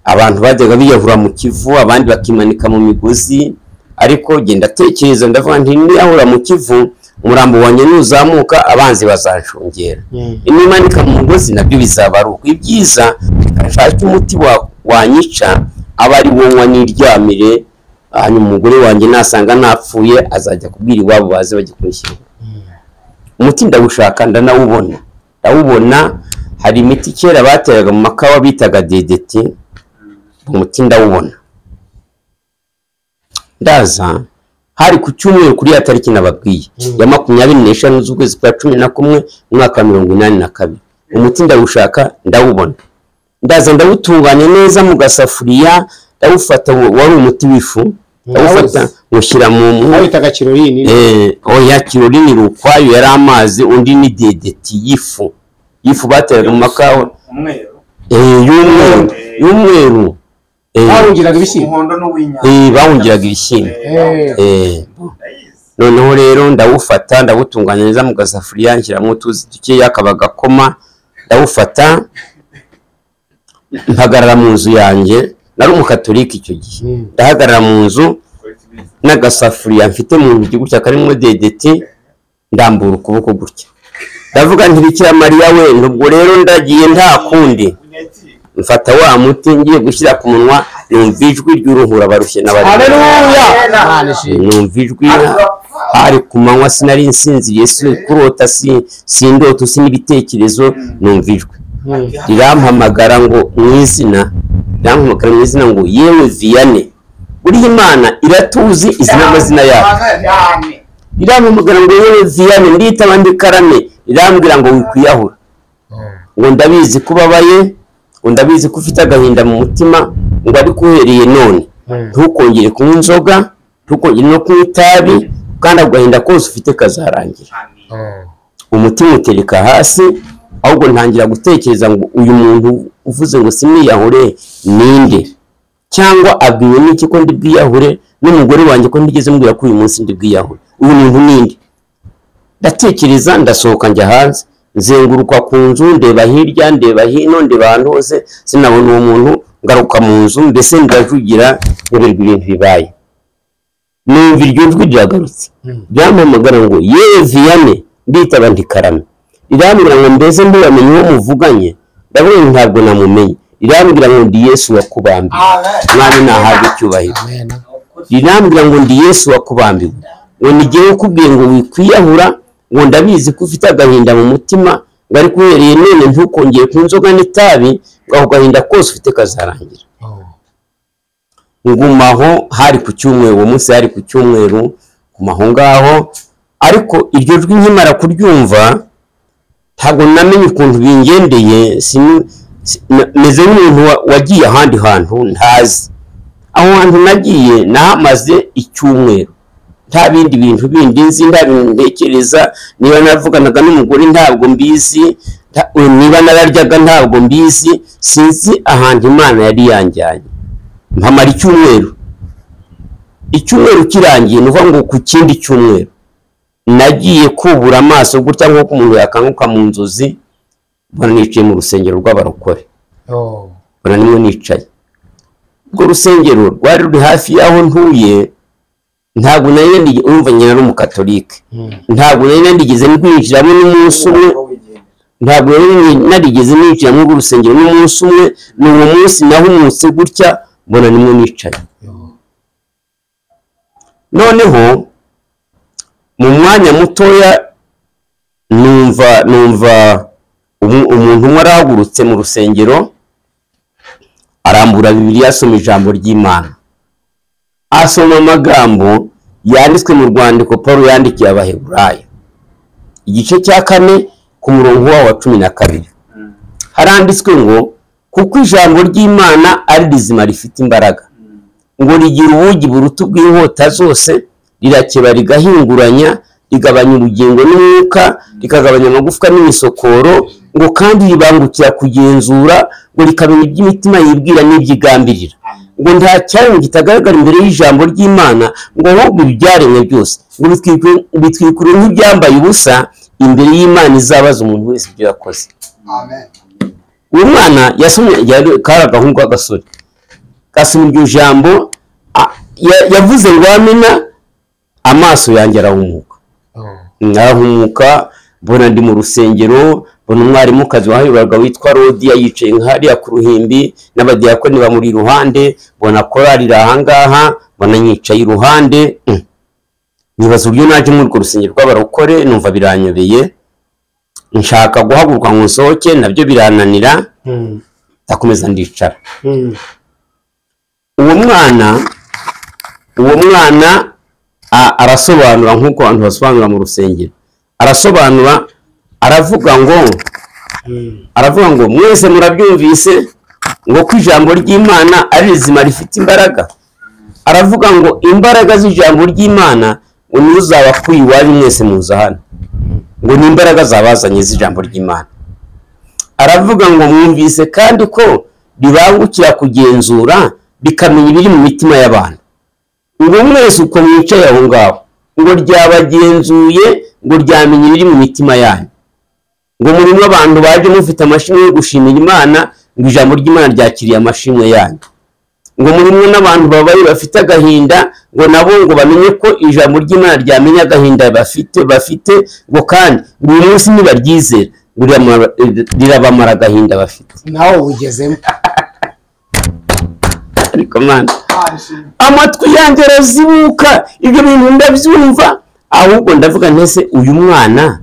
abantu bajyaga biyahura mu kivu abandi bakimanika mu migozi ariko genda atekereza ndavuga nti niyahura mu kivu umurambo wanjye nuzamuka abanzi bazanshungera inimanika mu mugozi nabyo bizaba ari uko ibyiza nshake umuti wa- wanyica aba ari wo nywa n'iryamire hanyuma umugore wanjye nasanga napfuye azajya kubwira iwabo baze bajya kumushyira umuti ndawushaka ndanawubona ndawubona hari imiti kera bateraga mu makawa bitaga dedeti umuti ndawubona ndaza hari ku cyumweru kuri ya tariki nababwiye ya makumyabiri n'eshanu z'ukwezi kwa cumi na kumwe umwaka wa mirongo inani na kabiri umuti ndawushaka ndawubona ndaza ndawutunganya neza mu gasafuriya ndawufata wa- wari umuti w'ifu ndawufata Ndawuzi. mushyira mu mu- abitaga kirorine Eh, oya kirori ni rukwayo yari amazi undi ni dedeti y'ifu y'ifu bateraga mu makawa umweru Eh, y'umweru y'umweru Eh, barungiraga ibishyimbo umuhondo n'uwinyanya eh, bawungiraga ibishyimbo Eh, Eh, ndayizi noneho rero ndawufata ndawutunganya neza mu gasafuriya nshyiramo utuzi dukeya akaba gakoma ndawufata mpagarara mu nzu yanjye nari umukatorika icyo gihe Mm. ndahagarara mu nzu kora ikibizi n'agasafuriya mfite mu ntoki gutya karimo dedeti ndambura ukuboko gutya ndavuga nti bikira mariya we ubwo rero ndagiye nta kundi unyaki mfata wa muti ngiye gushyira ku munwa numva ijwi ry'uruhura barushye n'abari haleluya Imana ishimwe. numva ijwi hari ku manywa sinari nsinziriye si kurota si si indoto si n'ibitekerezo numva ijwi Mm. rirampamagara ngo mu izina rirampamagara mu izina ngo yewe viyane buriya imana iratuzi izi n'amazina yacu cyane rirampamagara ngo yewe viyane nditaba ndikarame rirambwira ngo wikwiyahura ngo ndabizi ko ubabaye ngo ndabizi ko ufite agahinda mu mutima ngo ariko uhereye none Mm. ntukongere kunywa inzoga ntukongere no kunywa itabi kandi ako gahinda kose ufite kazarangira Mm. umutima utereka hasi ahubwo ntangira gutekereza ngo uyu muntu uvuze ngo simiyahure ninde cyangwa abwiwe n'iki ko ndi bwiyahure n'umugore wanjye ko ndigeze mbwira ko uyu munsi ndi bwiyahure uyu muntu ninde ndatekereza ndasohoka njya hanze nzenguruka ku nzu ndeba hirya ndeba hino ndeba ahantu hose sinabona uwo muntu ngaruka mu nzu mbese ndajugira nyoberwa ibintu bibaye numva iryo jwi riragarutse ryampamagara ngo yewe viyane nditaba ntikarame rirambwira ngo mbese ntiwamenye uwo muvuganye ndavuga ngo ntabwo namumenye rirambwira ngo ndi yesu wakubambiwe mwami nahabwe icyubahiro Amen. rirambwira ngo ndi yesu wakubambiwe ngo nigere ukubwiye ngo wikwiyahura ngo ndabizi ko ufite agahinda mu mutima ngo ariko uhereye none ntukongere ku nzoga n'itabi ngo ako gahinda kose ufite kazarangira Oh. ngumaho hari ku cyumweru uwo munsi hari ku cyumweru gumaho ngaho ariko iryo jwi nkimara kuryumva ntabwo namenye ukuntu bingendeye sinu- Si- na- meze nk'umuntu wa- wagiye ahandi hantu ntazi aho hantu nagiye nahamaze icyumweru nta bindi bintu bindi nzi nta bintu ntekereza niba navuganaga n'umugore ntabwo mbizi nta- niba nararyaga ntabwo mbizi sinzi ahantu imana yari yanjyanye mpamara icyumweru icyumweru kirangiye ni ukuvuga ngo ku kindi cyumweru nagiye kubura amaso gutya nk'uko umuntu yakanguka mu nzozi mbona nicaye mu rusengero rw'abarokore Oh. mbona nimwe nicaye urwo rusengero rwari ruri hafi y'aho ntuye ntabwo nari narigeze urumva nyina ni umukatolike Mm. ntabwo nari narigeze rwinjiramo n'umunsi umwe ntabwo rero narigeze ninjira muri urwo rusengero n'umunsi umwe ni uwo munsi nahumutse gutya mbona nimwe nicaye Oh. noneho mu mwanya mutoya numva numva umu- umuntu umwe arahagurutse mu rusengero arambura bibiri asoma ijambo ry'imana asoma amagambo yanditswe mu rwandiko paul yandikiye abaheburayo igice cya kane ku murongo wawo wa cumi na kabiri haranditswe ngo kuko ijambo ry'imana ari rizima rifite imbaraga ngo rigira ubugi buruta ubw'inkota zose rirakeba rigahinguranya rigabanya ubugingo n'umwuka rikagabanya amagufwa n'imisokoro ngo kandi ribangukira kugenzura ngo rikamenya iby'imitima yibwira n'iby'igambirira ngo nta cyaremwe kitagaragara imbere y'ijambo ry'imana ngo ahubwo ibyaremwe byose ngo bitwikure- bitwikure nk'ibyambaye ubusa imbere y'imana izabaza umuntu wese ibyo yakoze Amen. uwo mwana yasomye yari- kari agahungu k'agasore gasoma iryo jambo a- ya- yavuze ngo amena amaso yanjye arahumuka Oh. arahumuka mbona ndi mu rusengero mbona umwarimukazi wahayoboraga witwa rodiya yicaye nkahariya ku ruhimbi n'abadiyakoni bamuri iruhande mbona korari iri ahangaha mbona nyicaye iruhande mm. nibaza uburyo naje muri urwo rusengero rw'abarokore numva biranyobeye nshaka guhaguruka ngo nsohoke nabyo birananira Mm. ndakomeza ndicara Mm. uwo mwana uwo mwana a- arasobanura nk'uko abantu basobanura mu rusengero arasobanura aravuga ngo Mm. aravuga ngo mwese murabyumvise ngo ko ijambo ry'imana ari rizima rifite imbaraga aravuga ngo imbaraga z'ijambo ry'imana ngo nizo zabakuye iwanyu mwese muza hano ngo ni imbaraga zabazanye z'ijambo ry'imana aravuga ngo mwumvise kandi ko ribangukira kugenzura rikamenya ibiri mu mitima y'abantu ngo mwese uko mwicaye aho ngaho ngo ryabagenzuye ngo ryamenya ibiri mu mitima yanyu ngo murimo abantu baje mufite amashimwe yo gushimira imana ngo ijambo ry'imana ryakiriye amashimwe yanyu ngo murimo n'abantu babaye bafite agahinda ngo nabo ngo bamenye ko ijambo ry'imana ryamenye agahinda bafite bafite ngo kandi buri munsi nibaryizera ngo rirama- rirabamara agahinda bafite nawe ubugezemo ariko mwana Amen. amatwi yanjye arazibuka ibyo bintu ndabyumva ahubwo ndavuga ntese uyu mwana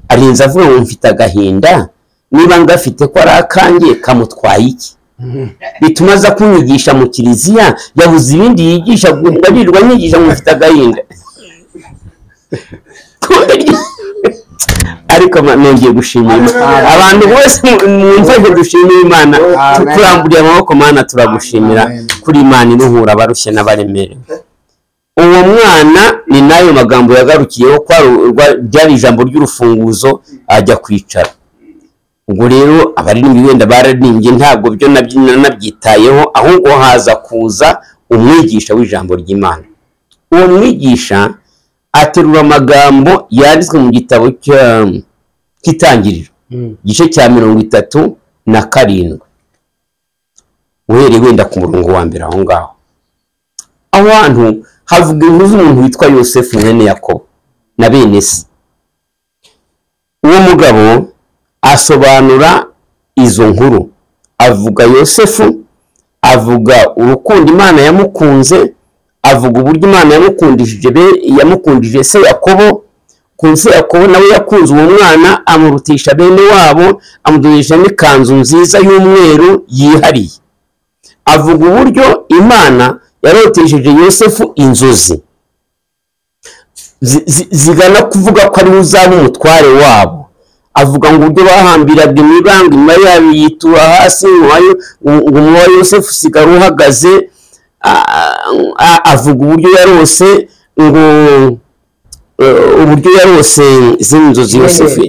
arinze avuga ngo mfite agahinda niba ngafite ko ari akanjye kamutwaye iki Mm. bituma aza kunyigisha mu kiliziya yabuze ibindi yigisha ngo arirwa nyigisha ngo mfite agahinda ariko ma- nongeye gushimira Imana. abantu bose mwumva ngo dushimire imana Amen. turamburiye amaboko mana turagushimira Amen. kuri imana iruhura abarushye n'abaremerewe uwo mwana ni n'ayo magambo yagarukiyeho ko ari urwa- ryari ijambo ry'urufunguzo ajya kwicara ubwo rero abaririmbyi wenda bararimbye ntabwo byo nabyo nanabyitayeho ahubwo haza kuza umwigisha w'ijambo ry'imana uwo mwigisha aterura amagambo yanditswe mu gitabo cya- cy'itangiriro Mm. igice cya mirongo itatu na karindwi uhereye wenda ku murongo wa mbere aho ngaho aho hantu havuga inkuru z'umuntu witwa yosefu mwene yakobo na bene se uwo mugabo asobanura izo nkuru avuga yosefu avuga urukundo imana yamukunze avuga uburyo imana yamukundishije be- yamukundije se yakobo ku nsi yakobo nawe yakunze uwo mwana amurutisha bene wabo amudoresha n'ikanzu nziza y'umweru yihariye avuga uburyo imana yarotesheje yosefu inzozi zi- zi- zigana kuvuga ko ariwe uzaba umutware wabo avuga ngo uburyo bahambiraga imibanga inyuma yabo yitura hasi inyuma yo- ngo umuba wa yosefu usigara uhagaze a- a- avuga uburyo yarose ngo eh, uburyo yarose zino nzozi yosefu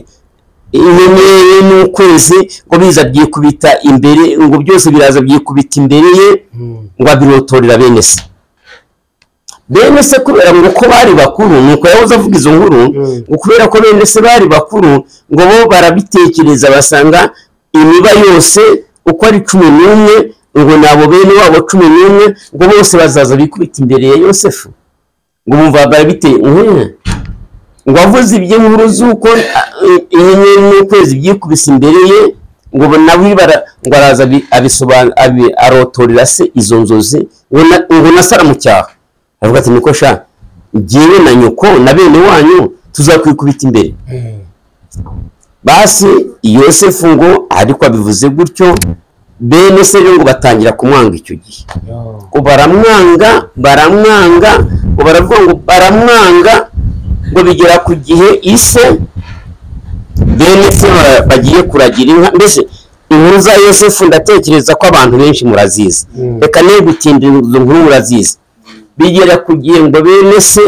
inyenyeri n'ukwezi ngo biza byikubita imbere ngo byose biraza byikubita imbere ye ngo abirotorera bene se bene se kubera ngo uko bari bakuru nuko yahoze avuga izo nkuru Mm. ngo kubera ko bene se bari bakuru ngo bo barabitekereza basanga imiba yose uko ari cumi n'umwe ngo nabo bene wabo cumi n'umwe ngo bose bazaza bikubita imbere ya yosefu ngo bumva barabiteye nk'umwe ngo avuze iby'inkuru z'uko inyenyeri n'ukwezi byikubise imbere ye ngo bo nawe bara- ngo araza abi- abisoban- abi- arotorera se izo nzozi ngo na- ngo na saramucyaha aravuga ati niko sha njyewe na nyoko na bene wanyu tuzakwikubita imbere basi yosefu ngo ariko abivuze gutyo bene se rero ngo batangira kumwanga icyo gihe ngo baramwanga baramwanga ngo baravuga ngo baramwanga ngo bigera ku gihe ise bene se ba- bagiye kuragira inka mbese inkuru za yosefu ndatekereza ko abantu benshi murazizi Mm. reka ne gutindira izo nkuru murazizi bigera ku gihe ngo bene se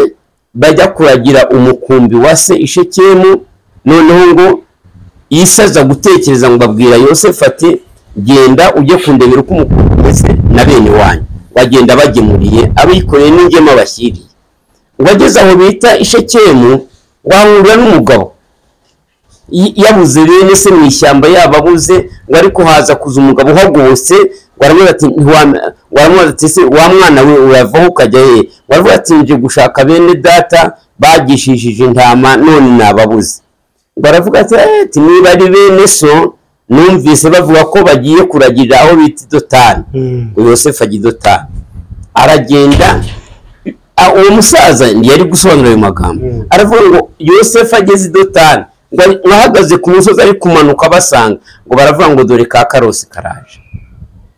bajya kuragira umukumbi wa se ishekemu noneho ngo isi aza gutekereza ngo babwira yosefu ati genda ujye kundebera uko umukumbi umeze na bene wanyu bagenda bagemuriye abikoreye n'ingema bashyiriye ngo ageze aho bita ishekemu wahurira n'umugabo Y- yabuze bene se mu ishyamba yababuze ngo ariko haza kuza umugabo uhagobotse ngo aramubaza ati "Ntiwam- waramubaza ati se wa mwana we uravaho ukajya he ngo aravuga ati nje gushaka bene data bagishishije intama none nababuze baravuga ati ati niba ari bene so numvise bavuga ko bagiye kuragira aho bita idotani ngo yosefu ajya idotani aragenda a- uwo musaza yari gusobanura ayo magambo Mm. aravuga ngo yosefu ageze idotani ngo ari- ngo ahagaze ku musozi ari kumanuka abasanga ngo baravuga ngo dore ka karosi karaje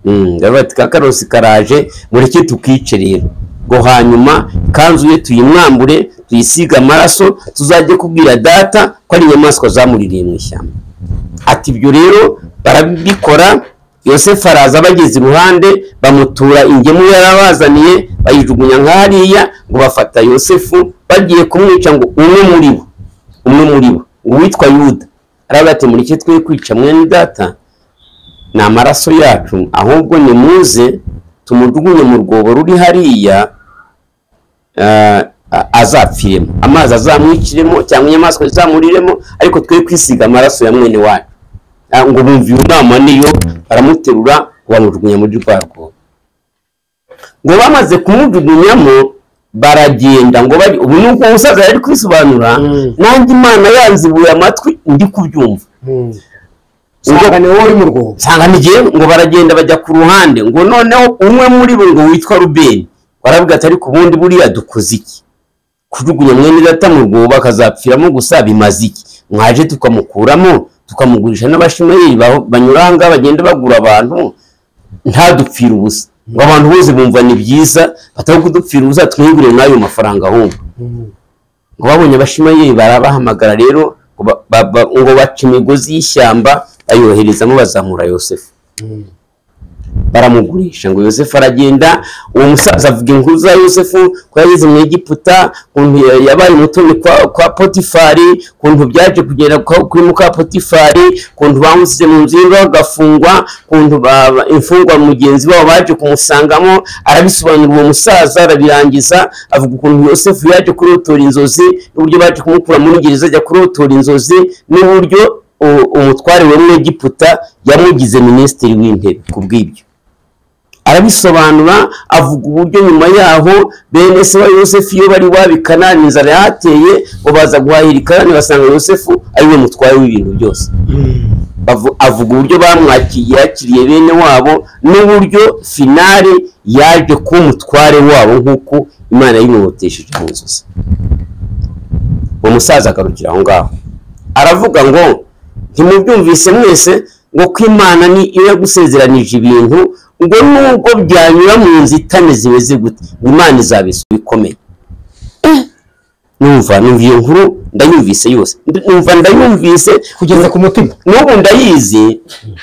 Mm, baravuga ati ka karosi karaje mureke tukice rero ngo hanyuma ikanzu ye tuyimwambure tuyisige amaraso tuzajye kubwira data ko ari inyamaswa zamuririye mu ishyamba ati ibyo rero barabikora yosefu araza abageze iruhande bamutura ingemu yarabazaniye bayijugunya nk'ahariya ngo bafata yosefu bagiye kumwica ngo umwe muri bo umwe muri bo uwitwa yuda aravuga ati mureke twe kwica mwene data ni amaraso yacu ahubwo nimuze tumujugunye mu rwobo ruri hariya eh, a- azapfiremo amazi azamwikiremo cyangwa inyamaswa zizamuriremo ariko twe kwisiga amaraso ya mwene wacu Ah, ngo bumva iyo nama niyo baramuterura bamujugunya muri rwa rwobo ngo bamaze kumujugunyamo baragenda ngo bari ubu ni uko umusaza yari kwisobanura Mm. nanjye imana yanzibuye amatwi ndi kubyumva usanga ni wowe uri mu rwobo nsanga n'igihe ngo baragenda bajya ku ruhande ngo noneho umwe muri bo ngo witwa rubeni baravuga ati ariko ubundi buriya dukoze iki kujugunya mwene data mu rwobo bakazapfiramo gusa bimaze iki mwaje tukamukuramo tukamugurisha n'abashimayeri ba- banyura aha ngaha bagenda bagura abantu ntadupfire ubusa ngo abantu bose bumva ni byiza batari kudupfira ubusa twihigure n'ayo mafaranga ahubwo ngo babonye abashimayeri barabahamagara rero ngo ba- ba- ba- ngo baca imigozi y'ishyamba bayoherezamo bazamura yosefu baramugurisha ngo yosefu aragenda uwo musaza avuga inkuru za yosefu ko yageze mu egiputa ukuntu ya- yabaye umutoni kwa, kwa potifari ukuntu byaje kugera kwa- kuri muka potifari ukuntu bamusize mu nzu y'imbeho agafungwa ukuntu ba- ba- imfungwa mugenzi wabo baje kumusangamo arabisobanura uwo musaza arabirangiza avuga ukuntu yosefu yaje kurotora inzozi n'uburyo baje kumukura muri gereza ajya kurotora inzozi n'uburyo u- umutware wa egiputa yamugize minisitiri w'intebe ku bw'ibyo arabisobanura avuga uburyo nyuma yaho bene se wa yosefu iyo bari waba i kanani inzara yahateye ngo baza guhahira i kanani basanga yosefu ariwe mutware w'ibintu byose Bavu- avuga uburyo bamwakiriye yakiriye bene wabo n'uburyo finale yaje kuba umutware wabo nk'uko imana yimubotesheje mu nzozi uwo musaza agarukira aho ngaho aravuga ngo ntimubyumvise mwese ngo ko imana ni iyo yagusezeranije ibintu ngo nubwo byanyura mu nzitane zimeze gute ngo imana izabisubikomeye numva numva iyo nkuru ndayumvise yose Ndi- numva ndayumvise kugeza ku mutima n'ubu ndayizi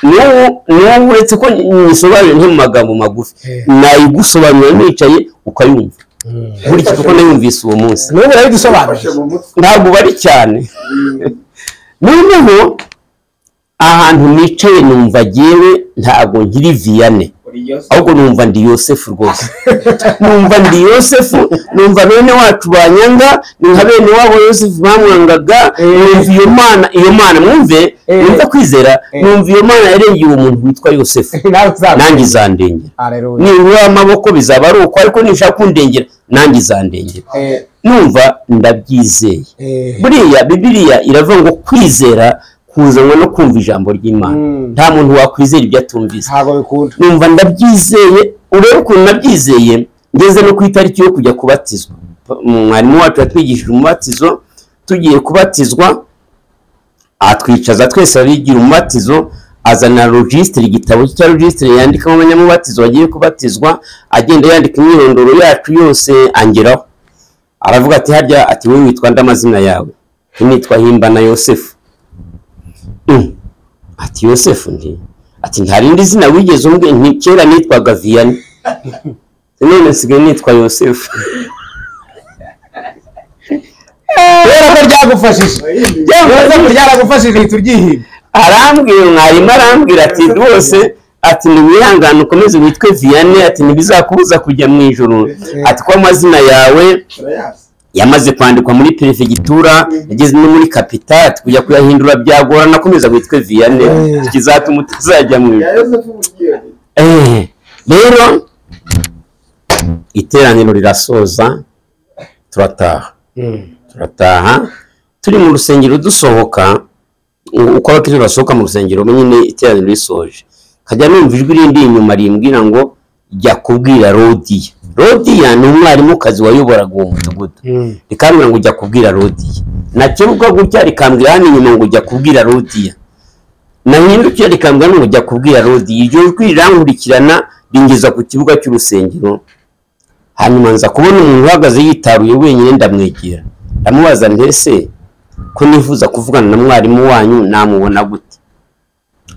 n'ubu n'ubu uretse ko nyisobanure nti mu magambo magufi Eh. nayigusobanura nicaye ukayumva nkurikije uko nayumvise uwo munsi n'ubu Ufashe urayidusobanurira mu mutwe. ntabwo bari cyane noneho ahantu nicaye numva agewe ntabwo nkiri viyane Uri yose. ahubwo numva ndi yosefu rwose numva ndi yosefu numva bene wacu banyanga ni nka bene wabo yosefu bamwangaga numva iyo mana iyo mana mwumve Eh. numva kwizera Eh. numva iyo mana yarengeye uwo muntu witwa yosefu nawe nanjye uzabona izandengera areruya nibura amaboko bizaba ari uko ariko nishaka kundengera nanjye izandengera numva ndabyizeye buriya bibiriya iravuga ngo kwizera kuzanwa no kumva ijambo ry'imana Mm. nta muntu wakwizera ibyo atumvise ntabwo bikunda numva ndabyizeye urebe ukuntu nabyizeye ngeze no ku itariki yo kujya kubatizwa mwarimu wacu yatwigishije umubatizo tugiye kubatizwa atwicaza twese abigira umubatizo azana rojisitiri igitabo cye cya rojisitiri yandikamo abanyamubatizo bagiye kubatizwa agenda yandika imyirondoro yacu yose angeraho aravuga ati harya ati wowe witwa nde amazina yawe nitwa himbana yosefu Mm. ati yosefu ndi ati nta rindi zina wigeze umbwira nti kera nitwaga viyani none nsigaye nitwa yosefu kubera ko ryagufashije kubera ko ryaragufashije uhita uryihimba arambwira mwarimu arambwira ati rwose ati ntiwihangane ukomeze witwe viyane ati ntibizakubuza kujya mu ijoro ati ko amazina yawe Urayazi. yamaze kwandikwa muri perefegitura yageze no muri kapitati kujya kuyahindura byagorana akomeza witwe viyane Eh. ikizatuma utazajya mu Ya ijoro Yosefu Mugiyoni. Eh, rero iteraniro rirasoza turataha turataha turi mu rusengero dusohoka u- uko abakiriya basohoka mu rusengero nyine iteraniro risoje nkajya numva ijwi rindi inyuma rimbwira ngo jya kubwira rodiya rodiya ni umwarimukazi wayoboraga uwo mudugudu rikambwira ngo ujya kubwira rodiya nakebuka gutya rikambwira hano inyuma ngo ujya kubwira rodiya nahindukiye rikambwira hano ngo ujya kubwira rodiya iryo jwi rirankurikirana ringeza ku kibuga cy'urusengero hanyuma nza kubona umuntu uhagaze yitaruye wenyine ndamwegera ndamubaza nti ese ko nifuza kuvugana na mwarimu wanyu namubona gute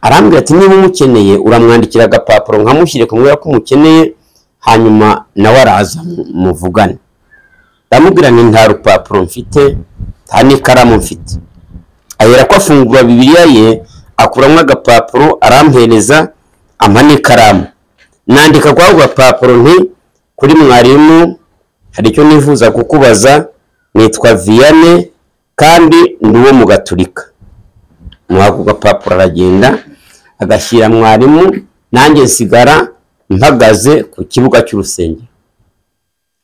arambwira ati niba umukeneye uramwandikira agapapuro nkamushyire kumubwira ko umukeneye hanyuma nawe araza mu- muvugane ndamubwira nti nta rupapuro mfite nta n'ikaramu mfite ahera ko afungura bibiriya ye akuramo agapapuro arampereza ampa n'ikaramu nandika kuri ako gapapuro nti kuri mwarimu hari icyo nifuza kukubaza nitwa viyane kandi ndi uwo mu gaturika muri ako gapapuro aragenda agashyira mwarimu nanjye nsigara mpagaze ku kibuga cy'urusengero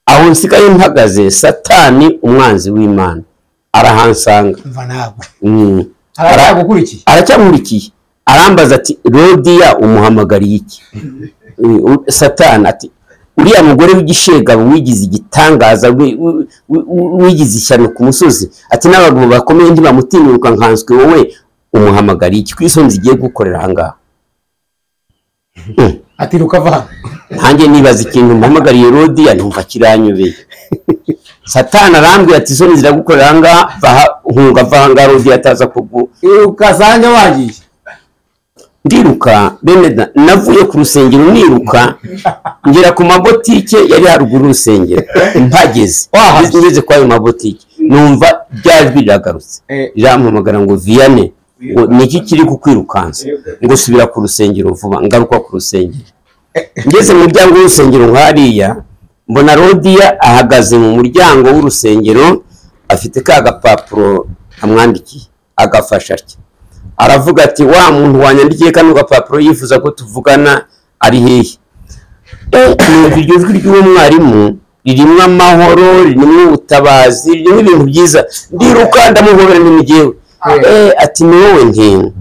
aho nsigaye mpagaze satani umwanzi w'imana arahansanga mva ntabwo Mm. aracyagukurikiye aracyamurikiye arambaza ati rodiya umuhamagariye iki Mm, satani ati uriya mugore w'igishegabo wigize igitangaza wi- wi- wi- wigize ishyano ku musozi ati n'abagabo bakomeye ntibamutinyuka nkanswe wowe umuhamagariye iki ku isoni zigiye gukorera ahangaha ati rukava hano nanjye nibaza ikintu muhamagariye rodiya numva kiranyobeye satani arambwira ati isoni ziragukorera ahangaha vaha- hunga va ahangaha rodiya ataza kugu ugasanga wagiye ndiruka bene da navuye ku rusengero niruka ngera ku mabotike yari haruguru y'urusengero mpageze Wahageze. ngeze kwa ayo mabotike numva ryajwi riragarutse Eh. rirampamagara ngo viyane ngo niki kiri kukwirukansa ngo subira ku rusengero vuba ngaruka ku rusengero ngeze mu muryango w'urusengero nk'ariya mbona rodiya ahagaze mu muryango w'urusengero afite ka gapapuro amwandikiye agafasha atya aravuga ati wa muntu wanyandikiye kano gapapuro yifuza ko tuvugana ari hehe Eh, numva iryo jwi ry'uwo mwarimu ririmo amahoro ririmo ubutabazi ririmo ibintu byiza ndiruka ndamuhobera n'imigewe Eh, ati ni wowe ntingo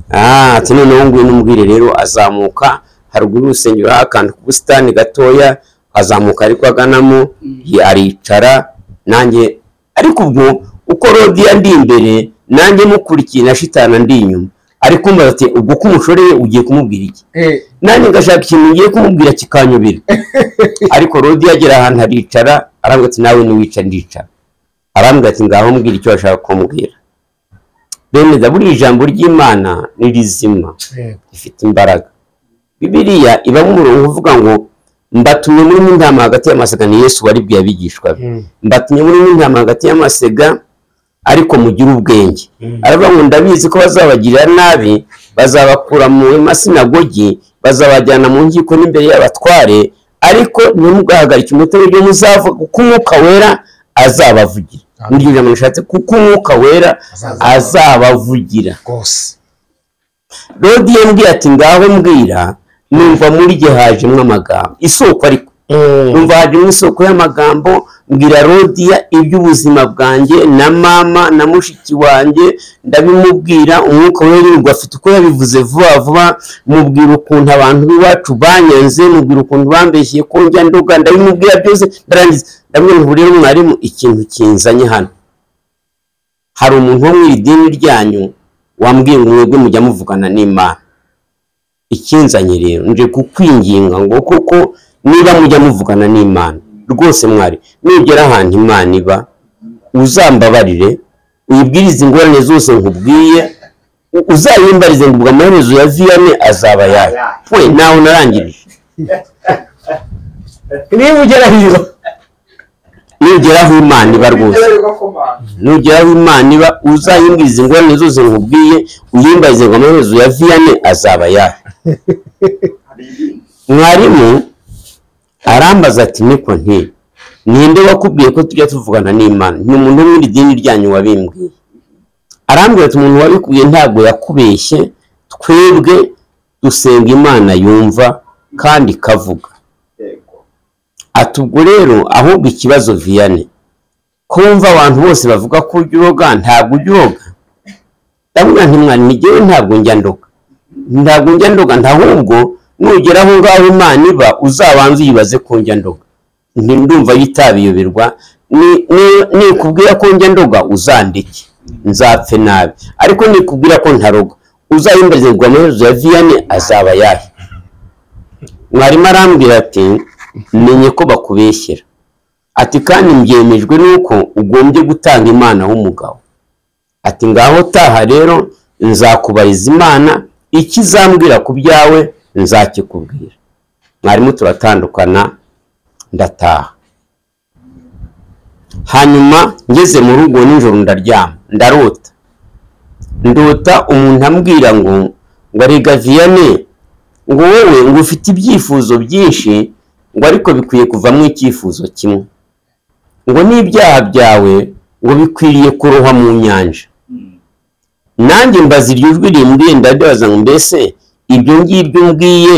Ah, ati noneho ngwino umbwire rero azamuka haruguru y'urusengero hari akantu k'ubusitani gatoya azamuka ariko aganamo aricara nanjye ariko ubwo uko rodiya ndi imbere nanjye mukurikiye na shitana ndi inyuma ariko mbaza ati ubwo ko umushoreye ugiye kumubwira iki nanjye ngashaka ikintu ngiye kumubwira kikanyobera ariko rodi yagera ahantu aricara aravuga ati nawe ntiwica ndicara arambwira ati ngaho mbwira icyo bashaka kumbwira bemeza buriya ijambo ry'imana ni rizima rifite imbaraga bibiliya ibamo umurongo uvuga ngo mbatumye murimo intama hagati y'amasega ni yesu waribwiye abigishwa be mbatumye murimo intama hagati y'amasega ariko mugire ubwenge aravuga ngo ndabizi ko bazabagirira nabi bazabakura mu masinagogi bazabajyana mu nkiko n'imbere y'abatware ariko ntimugahagarike umutima ibyo muzavuga kuko umwuka wera azabavugira Amen. niryo jambo rishatse kuko umwuka wera azabavugira rwose rodi yambwiye ati ngaho mbwira numva muri jye hajemo amagambo isoko ariko numva hajemo isoko y'amagambo mbwira rodiya iby'ubuzima bwanjye na mama na mushiki wanjye ndabimubwira umwuka w'irungu afite uko yabivuze vuba vuba mubwira ukuntu abantu b'iwacu banyanze mubwira ukuntu bambeshye ko njya ndoga ndabimubwira byose ndarangiza ndabwira ngo rero mwarimu ikintu kinzanye hano hari umuntu wo mu idini ryanyu wambwiye ngo mwebwe mujya muvugana n'imana ikinzanye rero nje kukwinginga ngo koko niba mujya muvugana n'imana rwose mwari nugera ahantu imana iba uzambabarire uyibwirize ingorane zose nkubwiye u- uzayimbarize ngo ubwo amaherezo ya viyane azaba yayo we nawe narangirije niba ugera hino nugera aho imana iba rwose nugera aho imana iba uzayimbiriza ingorane zose nkubwiye uyimbarize ngo amaherezo ya viyane azaba yayo mwarimu arambaza ati niko nti ninde wakubwiye ko tujya tuvugana n'imana ni umuntu wo mu idini ryanyu wabimbwiye arambwira ati umuntu wabikubwiye ntabwo yakubeshye twebwe dusenga imana yumva kandi ikavuga ati ubwo rero ahubwo ikibazo viyane ko wumva abantu bose bavuga ko ujya uroga ntabwo ujya uroga ndabona ntimwari ngewe ntabwo njya ndoga ntabwo njya ndoga ntahubwo nugera aho ngaho imana iba uzabanze uyibaze ko njya ndoga Nti ndumva yitabiyoberwa ni- ni- nikubwira ko njya ndoga uzandike nzapfe nabi ariko nikubwira ko ntaroga uzayimbazirwa amaherezo ya viyane azaba yahe mwarimu arambwira ati menye ko bakubeshyera ati kandi mbyemejwe nuko ugombye gutanga imana w'umugabo ati ngaho taha rero nzakubariza imana icyo izambwira ku byawe nzakikubwira mwarimu turatandukana ndataha hanyuma ngeze mu rugo nijoro ndaryama ndarota ndota umuntu ambwira ngo ngo arega viyane ngo wowe ngo ufite ibyifuzo byinshi ngo ariko bikwiye kuvamo icyifuzo kimwe ngo n'ibyaha byawe ngo bikwiriye kurohwa mu nyanja nanjye mbaza iryo jwi rimbwiye ndabibaza ngo mbese ibyo ngibyo umbwiye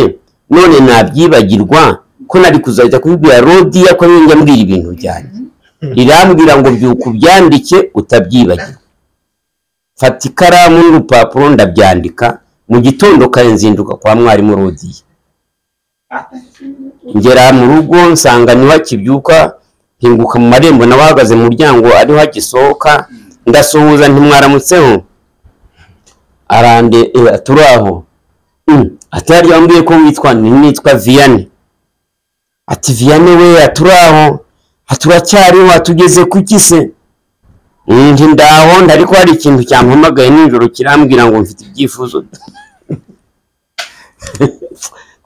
none nabyibagirwa ko nari kuzajya kubibwira rodiya ko njya mbwira ibintu byanjye rirambwira ngo byuka ubyandike utabyibagirwa fata ikaramu n'urupapuro ndabyandika mu gitondo kare nzinduka kwa mwarimu rodiya ngera mu rugo nsanga niho akibyuka nkinguka mu marembo nawe ahagaze mu muryango ariho agisohoka ndasuhuza ntimwaramutseho arande eh, turi aho Mm, ati hariya wambwiye ko witwa nitwa viyane ati viyane we turi aho turacyariho tugeze ku kise ndi ndaho ndariko hari ikintu cyampamagaye nijoro kirambwira ngo mfite ibyifuzo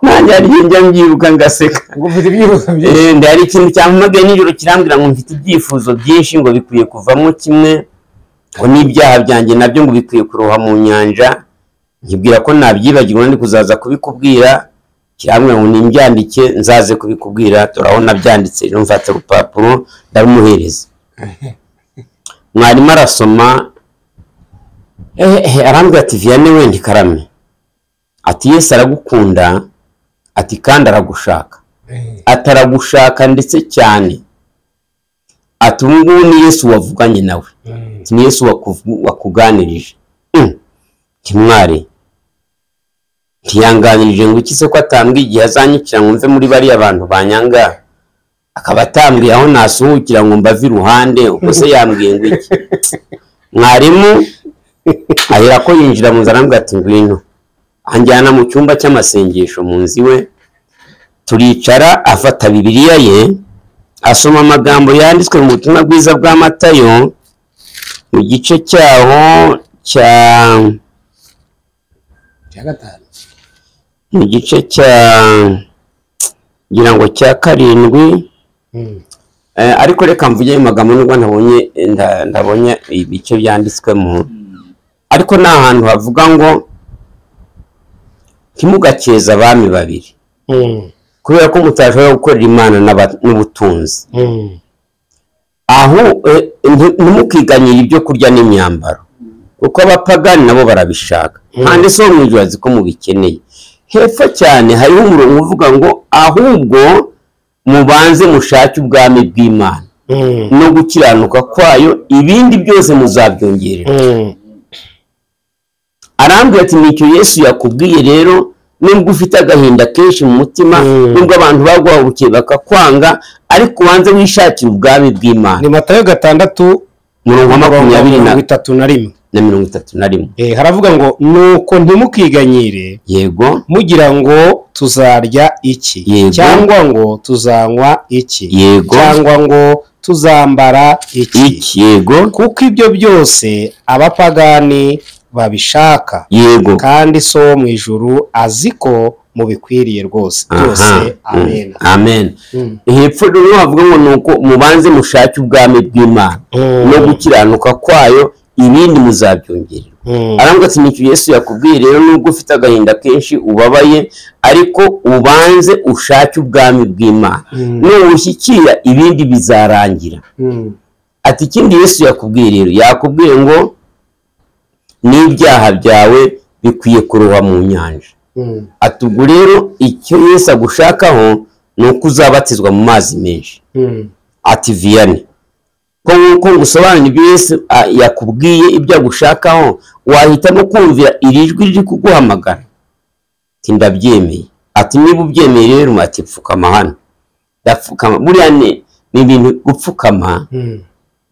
nanjye hari njya mbyiruka ngaseka ngo mfite ibyifuzo byinshi Eh, nda hari ikintu cyampamagaye nijoro kirambwira ngo mfite ibyifuzo byinshi ngo bikwiye kuvamo kimwe ngo n'ibyaha byanjye nabyo ngo bikwiye kuroha mu nyanja nkibwira ko nabyibagirwa ndi kuzaza kubikubwira kirambwira ngo nimbyandike nzaze kubikubwira turabona byanditse rero mfata urupapuro ndabimuhereza mwarimu arasoma eh, eh, arambwira ati viyane wenda ikarame ati yesu aragukunda ati kandi aragushaka ataragushaka ndetse cyane ati ubu ngubu ni yesu wavuganye nawe Mm. ni yesu wakuvu- wakuganirije Mm. ntimwari ntiyanganirije ngo iki se ko atambwiye igihe azanyukira ngo mve muri bariya bantu banyanga akaba atambwiye aho nasuhukira ngo mbave iruhande ubwo se yambwiye ngo iki mwarimu ahera ko yinjira mu nzu arambwira ati ngwino anjyana mu cyumba cy'amasengesho mu nzu iwe turicara afata bibiliya ye asoma amagambo yanditswe mu butumwa bwiza bwa matayo mu gice cyaho cya cya gatanu mu gice cya ngira ngo cya karindwi Mm. Eh, ariko reka mvuge ayo magambo nubwo ntabonye nda- ndabonye ibice byanditswemo ariko ni ahantu havuga ngo ntimugakeze abami babiri Mm. kubera ko mutashobora gukorera imana n'aba- n'ubutunzi Mm. aho eh, nti- ntimukiganyire ibyo kurya n'imyambaro kuko abapagani nabo barabishaka kandi si wo mu ijoro azi ko mubikeneye hepfo cyane hariho umurongo uvuga ngo ahubwo mubanze mushake ubwami bw'imana Mm. no gukiranuka kwayo ibindi byose muzabyongerera Mm. arambwira ati nicyo yesu yakubwiye rero nubwo ufite agahinda kenshi mu mutima Mm. nubwo abantu baguhagurukiye bakakwanga ariko ubanze wishakira ubwami bw'imana ni matayo gatandatu umurongo wa makumyabiri na mirongo itatu na rimwe na mirongo itatu na rimwe Eh, haravuga ngo nuko ntimukiganyire yego mugira ngo tuzarya iki Yego. cyangwa ngo tuzanywa iki Yego. cyangwa ngo tuzambara iki iki yego kuko ibyo byose abapagani babishaka yego kandi so wo mu ijuru azi ko mubikwiriye rwose byose Aha. Mm. amen amen Mm. hepfo rero havuga ngo nuko mubanze mushake ubwami bw'imana Mm. no gukiranuka kwayo ibindi muzabyongerera Mm. arambwira ati nicyo yesu yakubwiye rero nubwo ufite agahinda kenshi ubabaye ariko ubanze ushake ubwami bw'imana Mm. nubushyikira ibindi bizarangira Mm. ati ikindi yesu yakubwiye rero yakubwiye ngo n'ibyaha byawe bikwiye kuroha mu nyanja Mm. ati ubwo rero icyo yesu agushakaho ni uko uzabatizwa mu mazi menshi Mm. ati viyani ko nk'uko ngusobanurira ibyo yesu a, yakubwiye ibyo agushakaho wahitamo kumvira iri jwi riri kuguhamagara ati ndabyemeye ati niba ubyemeye rero ati pfukama hano ndapfukama buriya ni ni ibintu gupfukama Mm.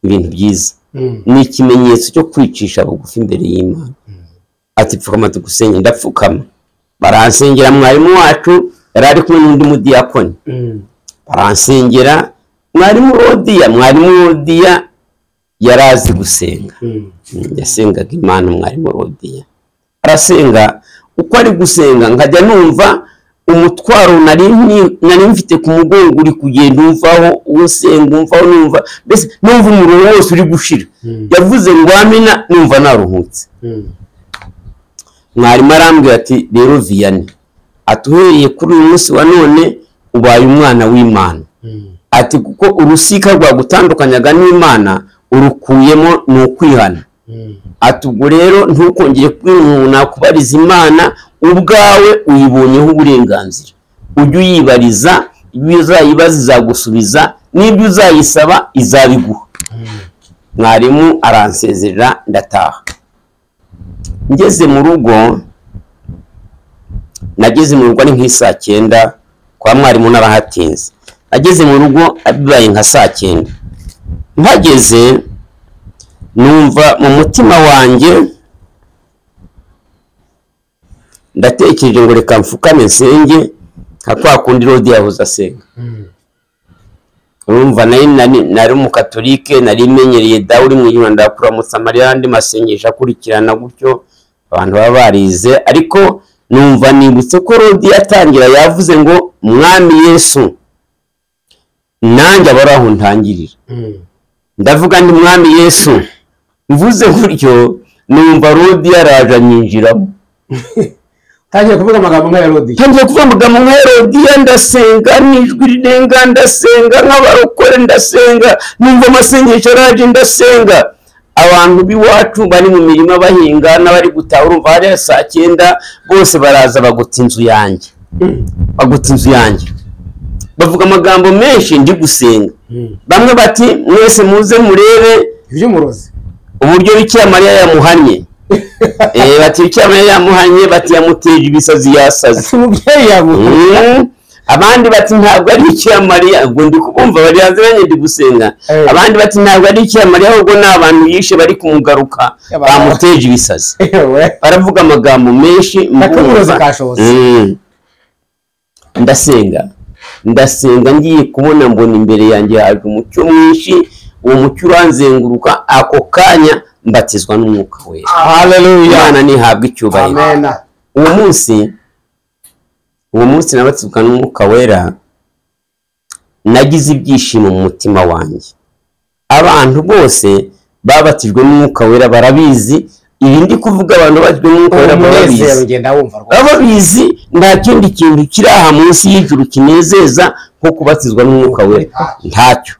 ni ibintu byiza Mm. ni ikimenyetso cyo kwicisha bugufi imbere y'imana ati pfukama tugusenge ndapfukama baransengera mwarimu wacu yari ari kumwe n'undi mudiyakoni Mm. baransengera mwarimu rodiya mwarimu rodiya yari azi gusenga Mm. Mm, yasengaga imana mwarimu rodiya arasenga uko ari gusenga nkajya numva umutwaro nari ni- nari mfite ku mugongo uri kugenda umvaho usenga umvaho numva mbese numva umuriro wose uri gushira Mm. yavuze ngo amina numva naruhutse Mm. mwarimu arambwira ati rero viyane ati uhereye kuri uyu munsi wa none ubaye umwana w'imana Mm. ati kuko urusika rwagutandukanyaga n'imana urukuyemo ni ukwihana Mm. ati ubwo rero ntukongere kwinuna kubariza imana ubwawe uyibonyeho uburenganzira ujye uyibariza ibyo uzayibaza izagusubiza n'ibyo uzayisaba izabiguha mwarimu aransezerera ndataha ngeze mu rugo nageze mu rugo ari nk'i saa cyenda kwa mwarimu n'arahatinze nageze mu rugo bibaye nka saa cyenda mpageze numva mu mutima wanjye ndatekereje ngo reka mfukame nsenge nka kwa kundi rodi yahoze asenga Mm. urumva nayo nari nari umukatolike nari menyereye dawe uri mu ijuru ndakura musamariya n'andi masengesho akurikirana gutyo abantu baba barize ariko numva nibutse ko rodi yatangira yavuze ngo mwami yesu nanjye aba ari aho ntangirira Mm. ndavuga ndi mwami yesu mvuze gutyo numva rodi yaraje anyinjiramo tangiye kuvuga amagambo nk'aya rodi ntangiye kuvuga amagambo nka herodiya ndasenga n'ijwi rirenga ndasenga nk'abarokore ndasenga numva amasengesho araje ndasenga abantu b'iwacu bari mu mirima bahinga n'abari gutaha urumva hariya saa cyenda bose baraza bagota inzu yanjye bagota inzu yanjye bavuga amagambo menshi ndi gusenga bamwe bati mwese muze murebe iby'umurozi uburyo bikira mariya yamuhannye Eh, bati bikira mariya yamuhannye bati yamuteje ibisazi yasaze umubyeyi yaguha Mm. abandi bati ntabwo ari ikiramariya ubwo ndi kubumva bari hanze nanjye ndi gusenga Eh. abandi bati ntabwo ari ikiramariya ahubwo ni abantu yishe bari kumugaruka Yaba- bamuteje ibisazi yewe baravuga amagambo menshi Akamurozi mbumva. kashobotse. Mm. ndasenga ndasenga ngiye kubona mbona imbere yanjye haje umucyo mwinshi uwo mucyo uranzenguruka ako kanya mbatizwa n'umwuka wera haleluya imana ntihabwa icyubahiro amena uwo munsi uwo munsi nabatizwa n'umwuka wera nagize ibyishimo mu mutima wanjye abantu bose babatijwe n'umwuka wera barabizi ibi ndi kuvuga abantu babatijwe n'umwuka wera umunezero barabizi ugenda wumva rwose baba bizi nta kindi kintu kiri aha munsi y'ijuru kinezeza nko kubatizwa n'umwuka wera ntacyo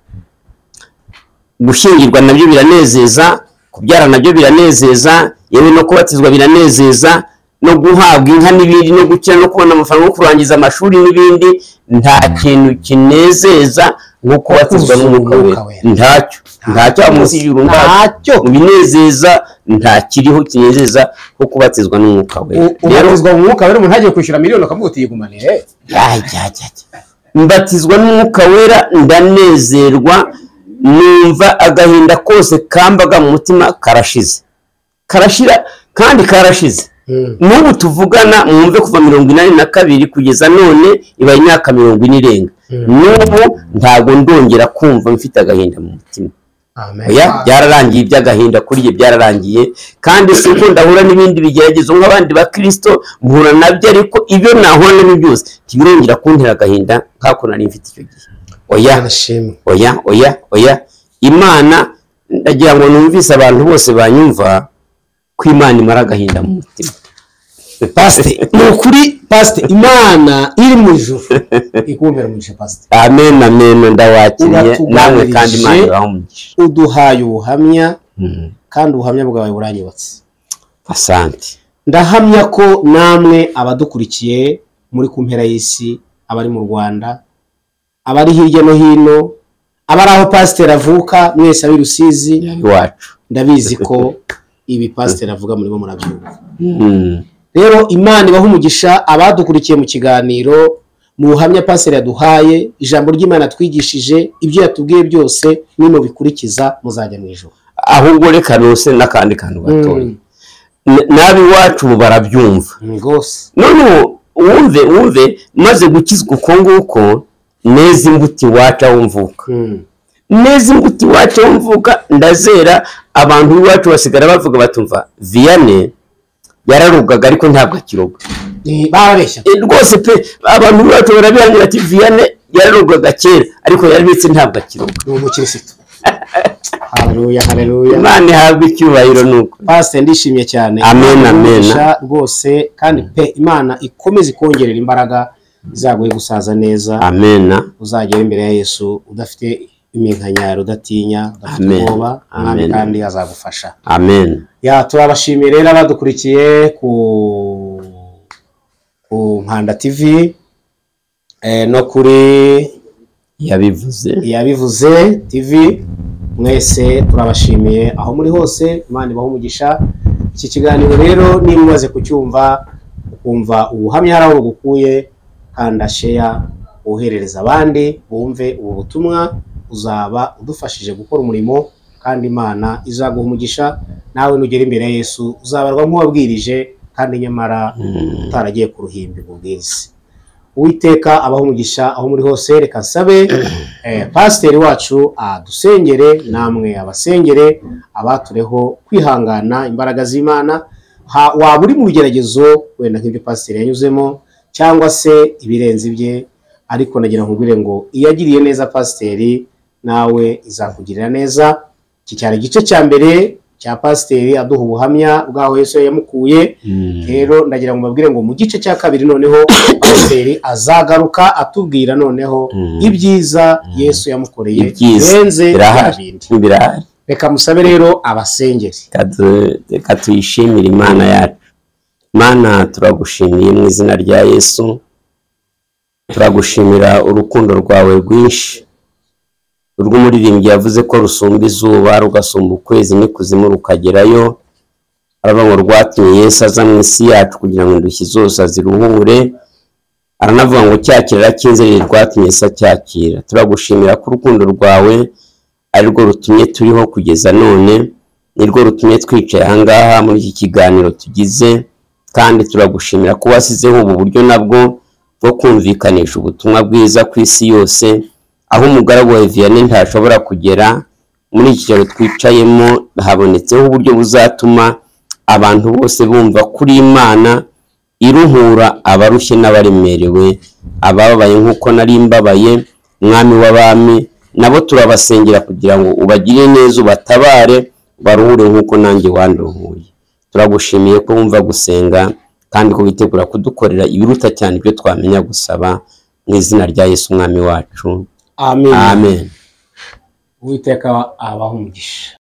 gushyingirwa nabyo biranezeza kubyara nabyo biranezeza yewe no kubatizwa biranezeza no guhabwa inka n'ibindi no gukira no kubona amafaranga yo kurangiza amashuri n'ibindi nta kintu kinezeza nko kubatizwa n'umwuka wera ntacyo ntacyo aha munsi y'ijuru ntacyo ntacyo mu binezeza nta kiriho kinezeza nko kubatizwa n'umwuka wera U- rero ubatizwa mu mwuka wera umuntu agiye kwishyura miliyoni akavuga uti yigumanire ajya ajya mbatizwa n'umwuka wera ndanezerwa numva agahinda kose kambaga mu mutima karashize karashira kandi karashize n'ubu tuvugana mwumve kuva mirongo inani na kabiri kugeza none ibaye imyaka mirongo ine irenga n'ubu ntabwo ndongera kumva mfite agahinda mu mutima amen oya byararangiye iby'agahinda kuri jye byararangiye kandi si ko ndahura n'ibindi bigeragezo nk'abandi bakirisito mpura nabyo ariko ibyo nahura nabyo byose ntibirongera kuntera agahinda nk'ako nari mfite icyo gihe oya nashimwe oya oya oya imana ndagira ngo numvise abantu bose banyumva ko imana imara agahinda mu mutima pasite ni ukuri pasite imana iri mu ijuru ikumbera umugisha pasite amen amen ndawakiriye namwe kandi imana ibahe umugisha uduhaye ubuhamya Mhm. kandi ubuhamya bwawe buranyubatse asante ndahamya ko namwe abadukurikiye muri ku mpera y'isi abari mu rwanda abari hirya no hino abari aho pasiteri avuka mwese ab'i rusizi iwacu ndabizi ko ibi pasiteri avuga murimo murabyumva Mhm. rero imana ibaha umugisha abadukurikiye mu kiganiro mu buhamya pasiteri yaduhaye ijambo ry'imana twigishije ibyo yatubwiye byose nimubikurikiza muzajya mu ijoro ahubwo reka nuse n'akandi kantu gatoya N- n'ab'iwacu ubu barabyumva Mm, rwose noneho wumve wumve maze gukizwa uko nguko neza imbuto iwacu aho mvuka Mm, neza imbuto iwacu aho mvuka ndazera abantu iwacu basigara bavuga batumva viyane yararugaga ariko ntabwo akiroga ni- barabeshya E, rwose pe abantu iwacu barabihanira ati viyane yararugaga kera ariko yarabitse ntabwo akiroga ni umukirisitu hareruya hareruya imana ihabwa icyubahiro nuko pasiteri ndishimye cyane Amen, amen. Umugisha rwose kandi pe imana ikomeze ikongerera imbaraga izaguhe gusaza neza amena uzagera imbere ya yesu udafite iminkanyari udatinya udafite Amen. ubwoba umwami Amen. kandi azagufasha amen ya turabashimiye rero abadukurikiye ku ku nkanda tv eh, no kuri yabivuze yabivuze tv mwese turabashimiye aho muri hose imana ibaha umugisha iki kiganiro rero niba umaze kucyumva ukumva ubuhamya hari aho bugukuye kanda sheya woherereza abandi bumve ubu butumwa uzaba udufashije gukora umurimo kandi imana izaguha umugisha nawe nugera imbere ya yesu uzabarwa nk'uwabwirije kandi nyamara utaragiye ku ruhimbi mu bwizi uwiteka abaho umugisha aho muri hose reka nsabe eh, pasiteri wacu adusengere namwe abasengere abatureho kwihangana imbaraga z'imana Ha- waba uri mu bigeragezo wenda nk'ibyo pasiteri yanyuzemo cyangwa se ibirenze ibye ariko nagira nkubwire ngo iyo agiriye neza pasiteri nawe izakugirira neza iki cyari igice cya mbere cya pasiteri aduha ubuhamya bw'aho Yesu yamukuye rero ndagira ngo mbabwire ngo mu gice cya kabiri noneho pasiteri azagaruka atubwira noneho Mm. ibyiza yesu yamukoreye Ibyiza. birenze bya birahari bindi birahari reka musabe rero abasengeri Reka tu- reka tuyishimire imana yacu mana turagushimiye mu izina rya yesu turagushimira urukundo rwawe rwinshi urw'umuririmbyi yavuze ko rusumba izuba rugasumba ukwezi n'ikuzimu rukagerayo aravuga ngo rwatumye yesu aza mu isi yacu kugira ngo indushyi zose aziruhure aranavuga ngo cyakira cy'inzerere rwatumye yesu acyakira turagushimira ko urukundo rwawe ari rwo rutumye turiho kugeza none ni rwo rutumye twicaye ahangaha muri iki kiganiro tugize kandi turagushimira ko wasizeho ubu buryo nabwo bwo kumvikanisha ubutumwa bwiza ku isi yose aho umugaragu wa vianney ntashobora kugera muri iki kigero twicayemo habonetseho uburyo buzatuma abantu bose bumva kuri imana iruhura abarushye n'abaremerewe abababaye nk'uko nari mbabaye mwami w'abami nabo turabasengera kugira ngo ubagire neza ubatabare baruhure nk'uko nanjye wanduhuye turagushimiye ko wumva gusenga kandi ko witegura kudukorera ibiruta cyane ibyo twamenya gusaba mu izina rya yesu umwami wacu amen amen uwiteka abaha umugisha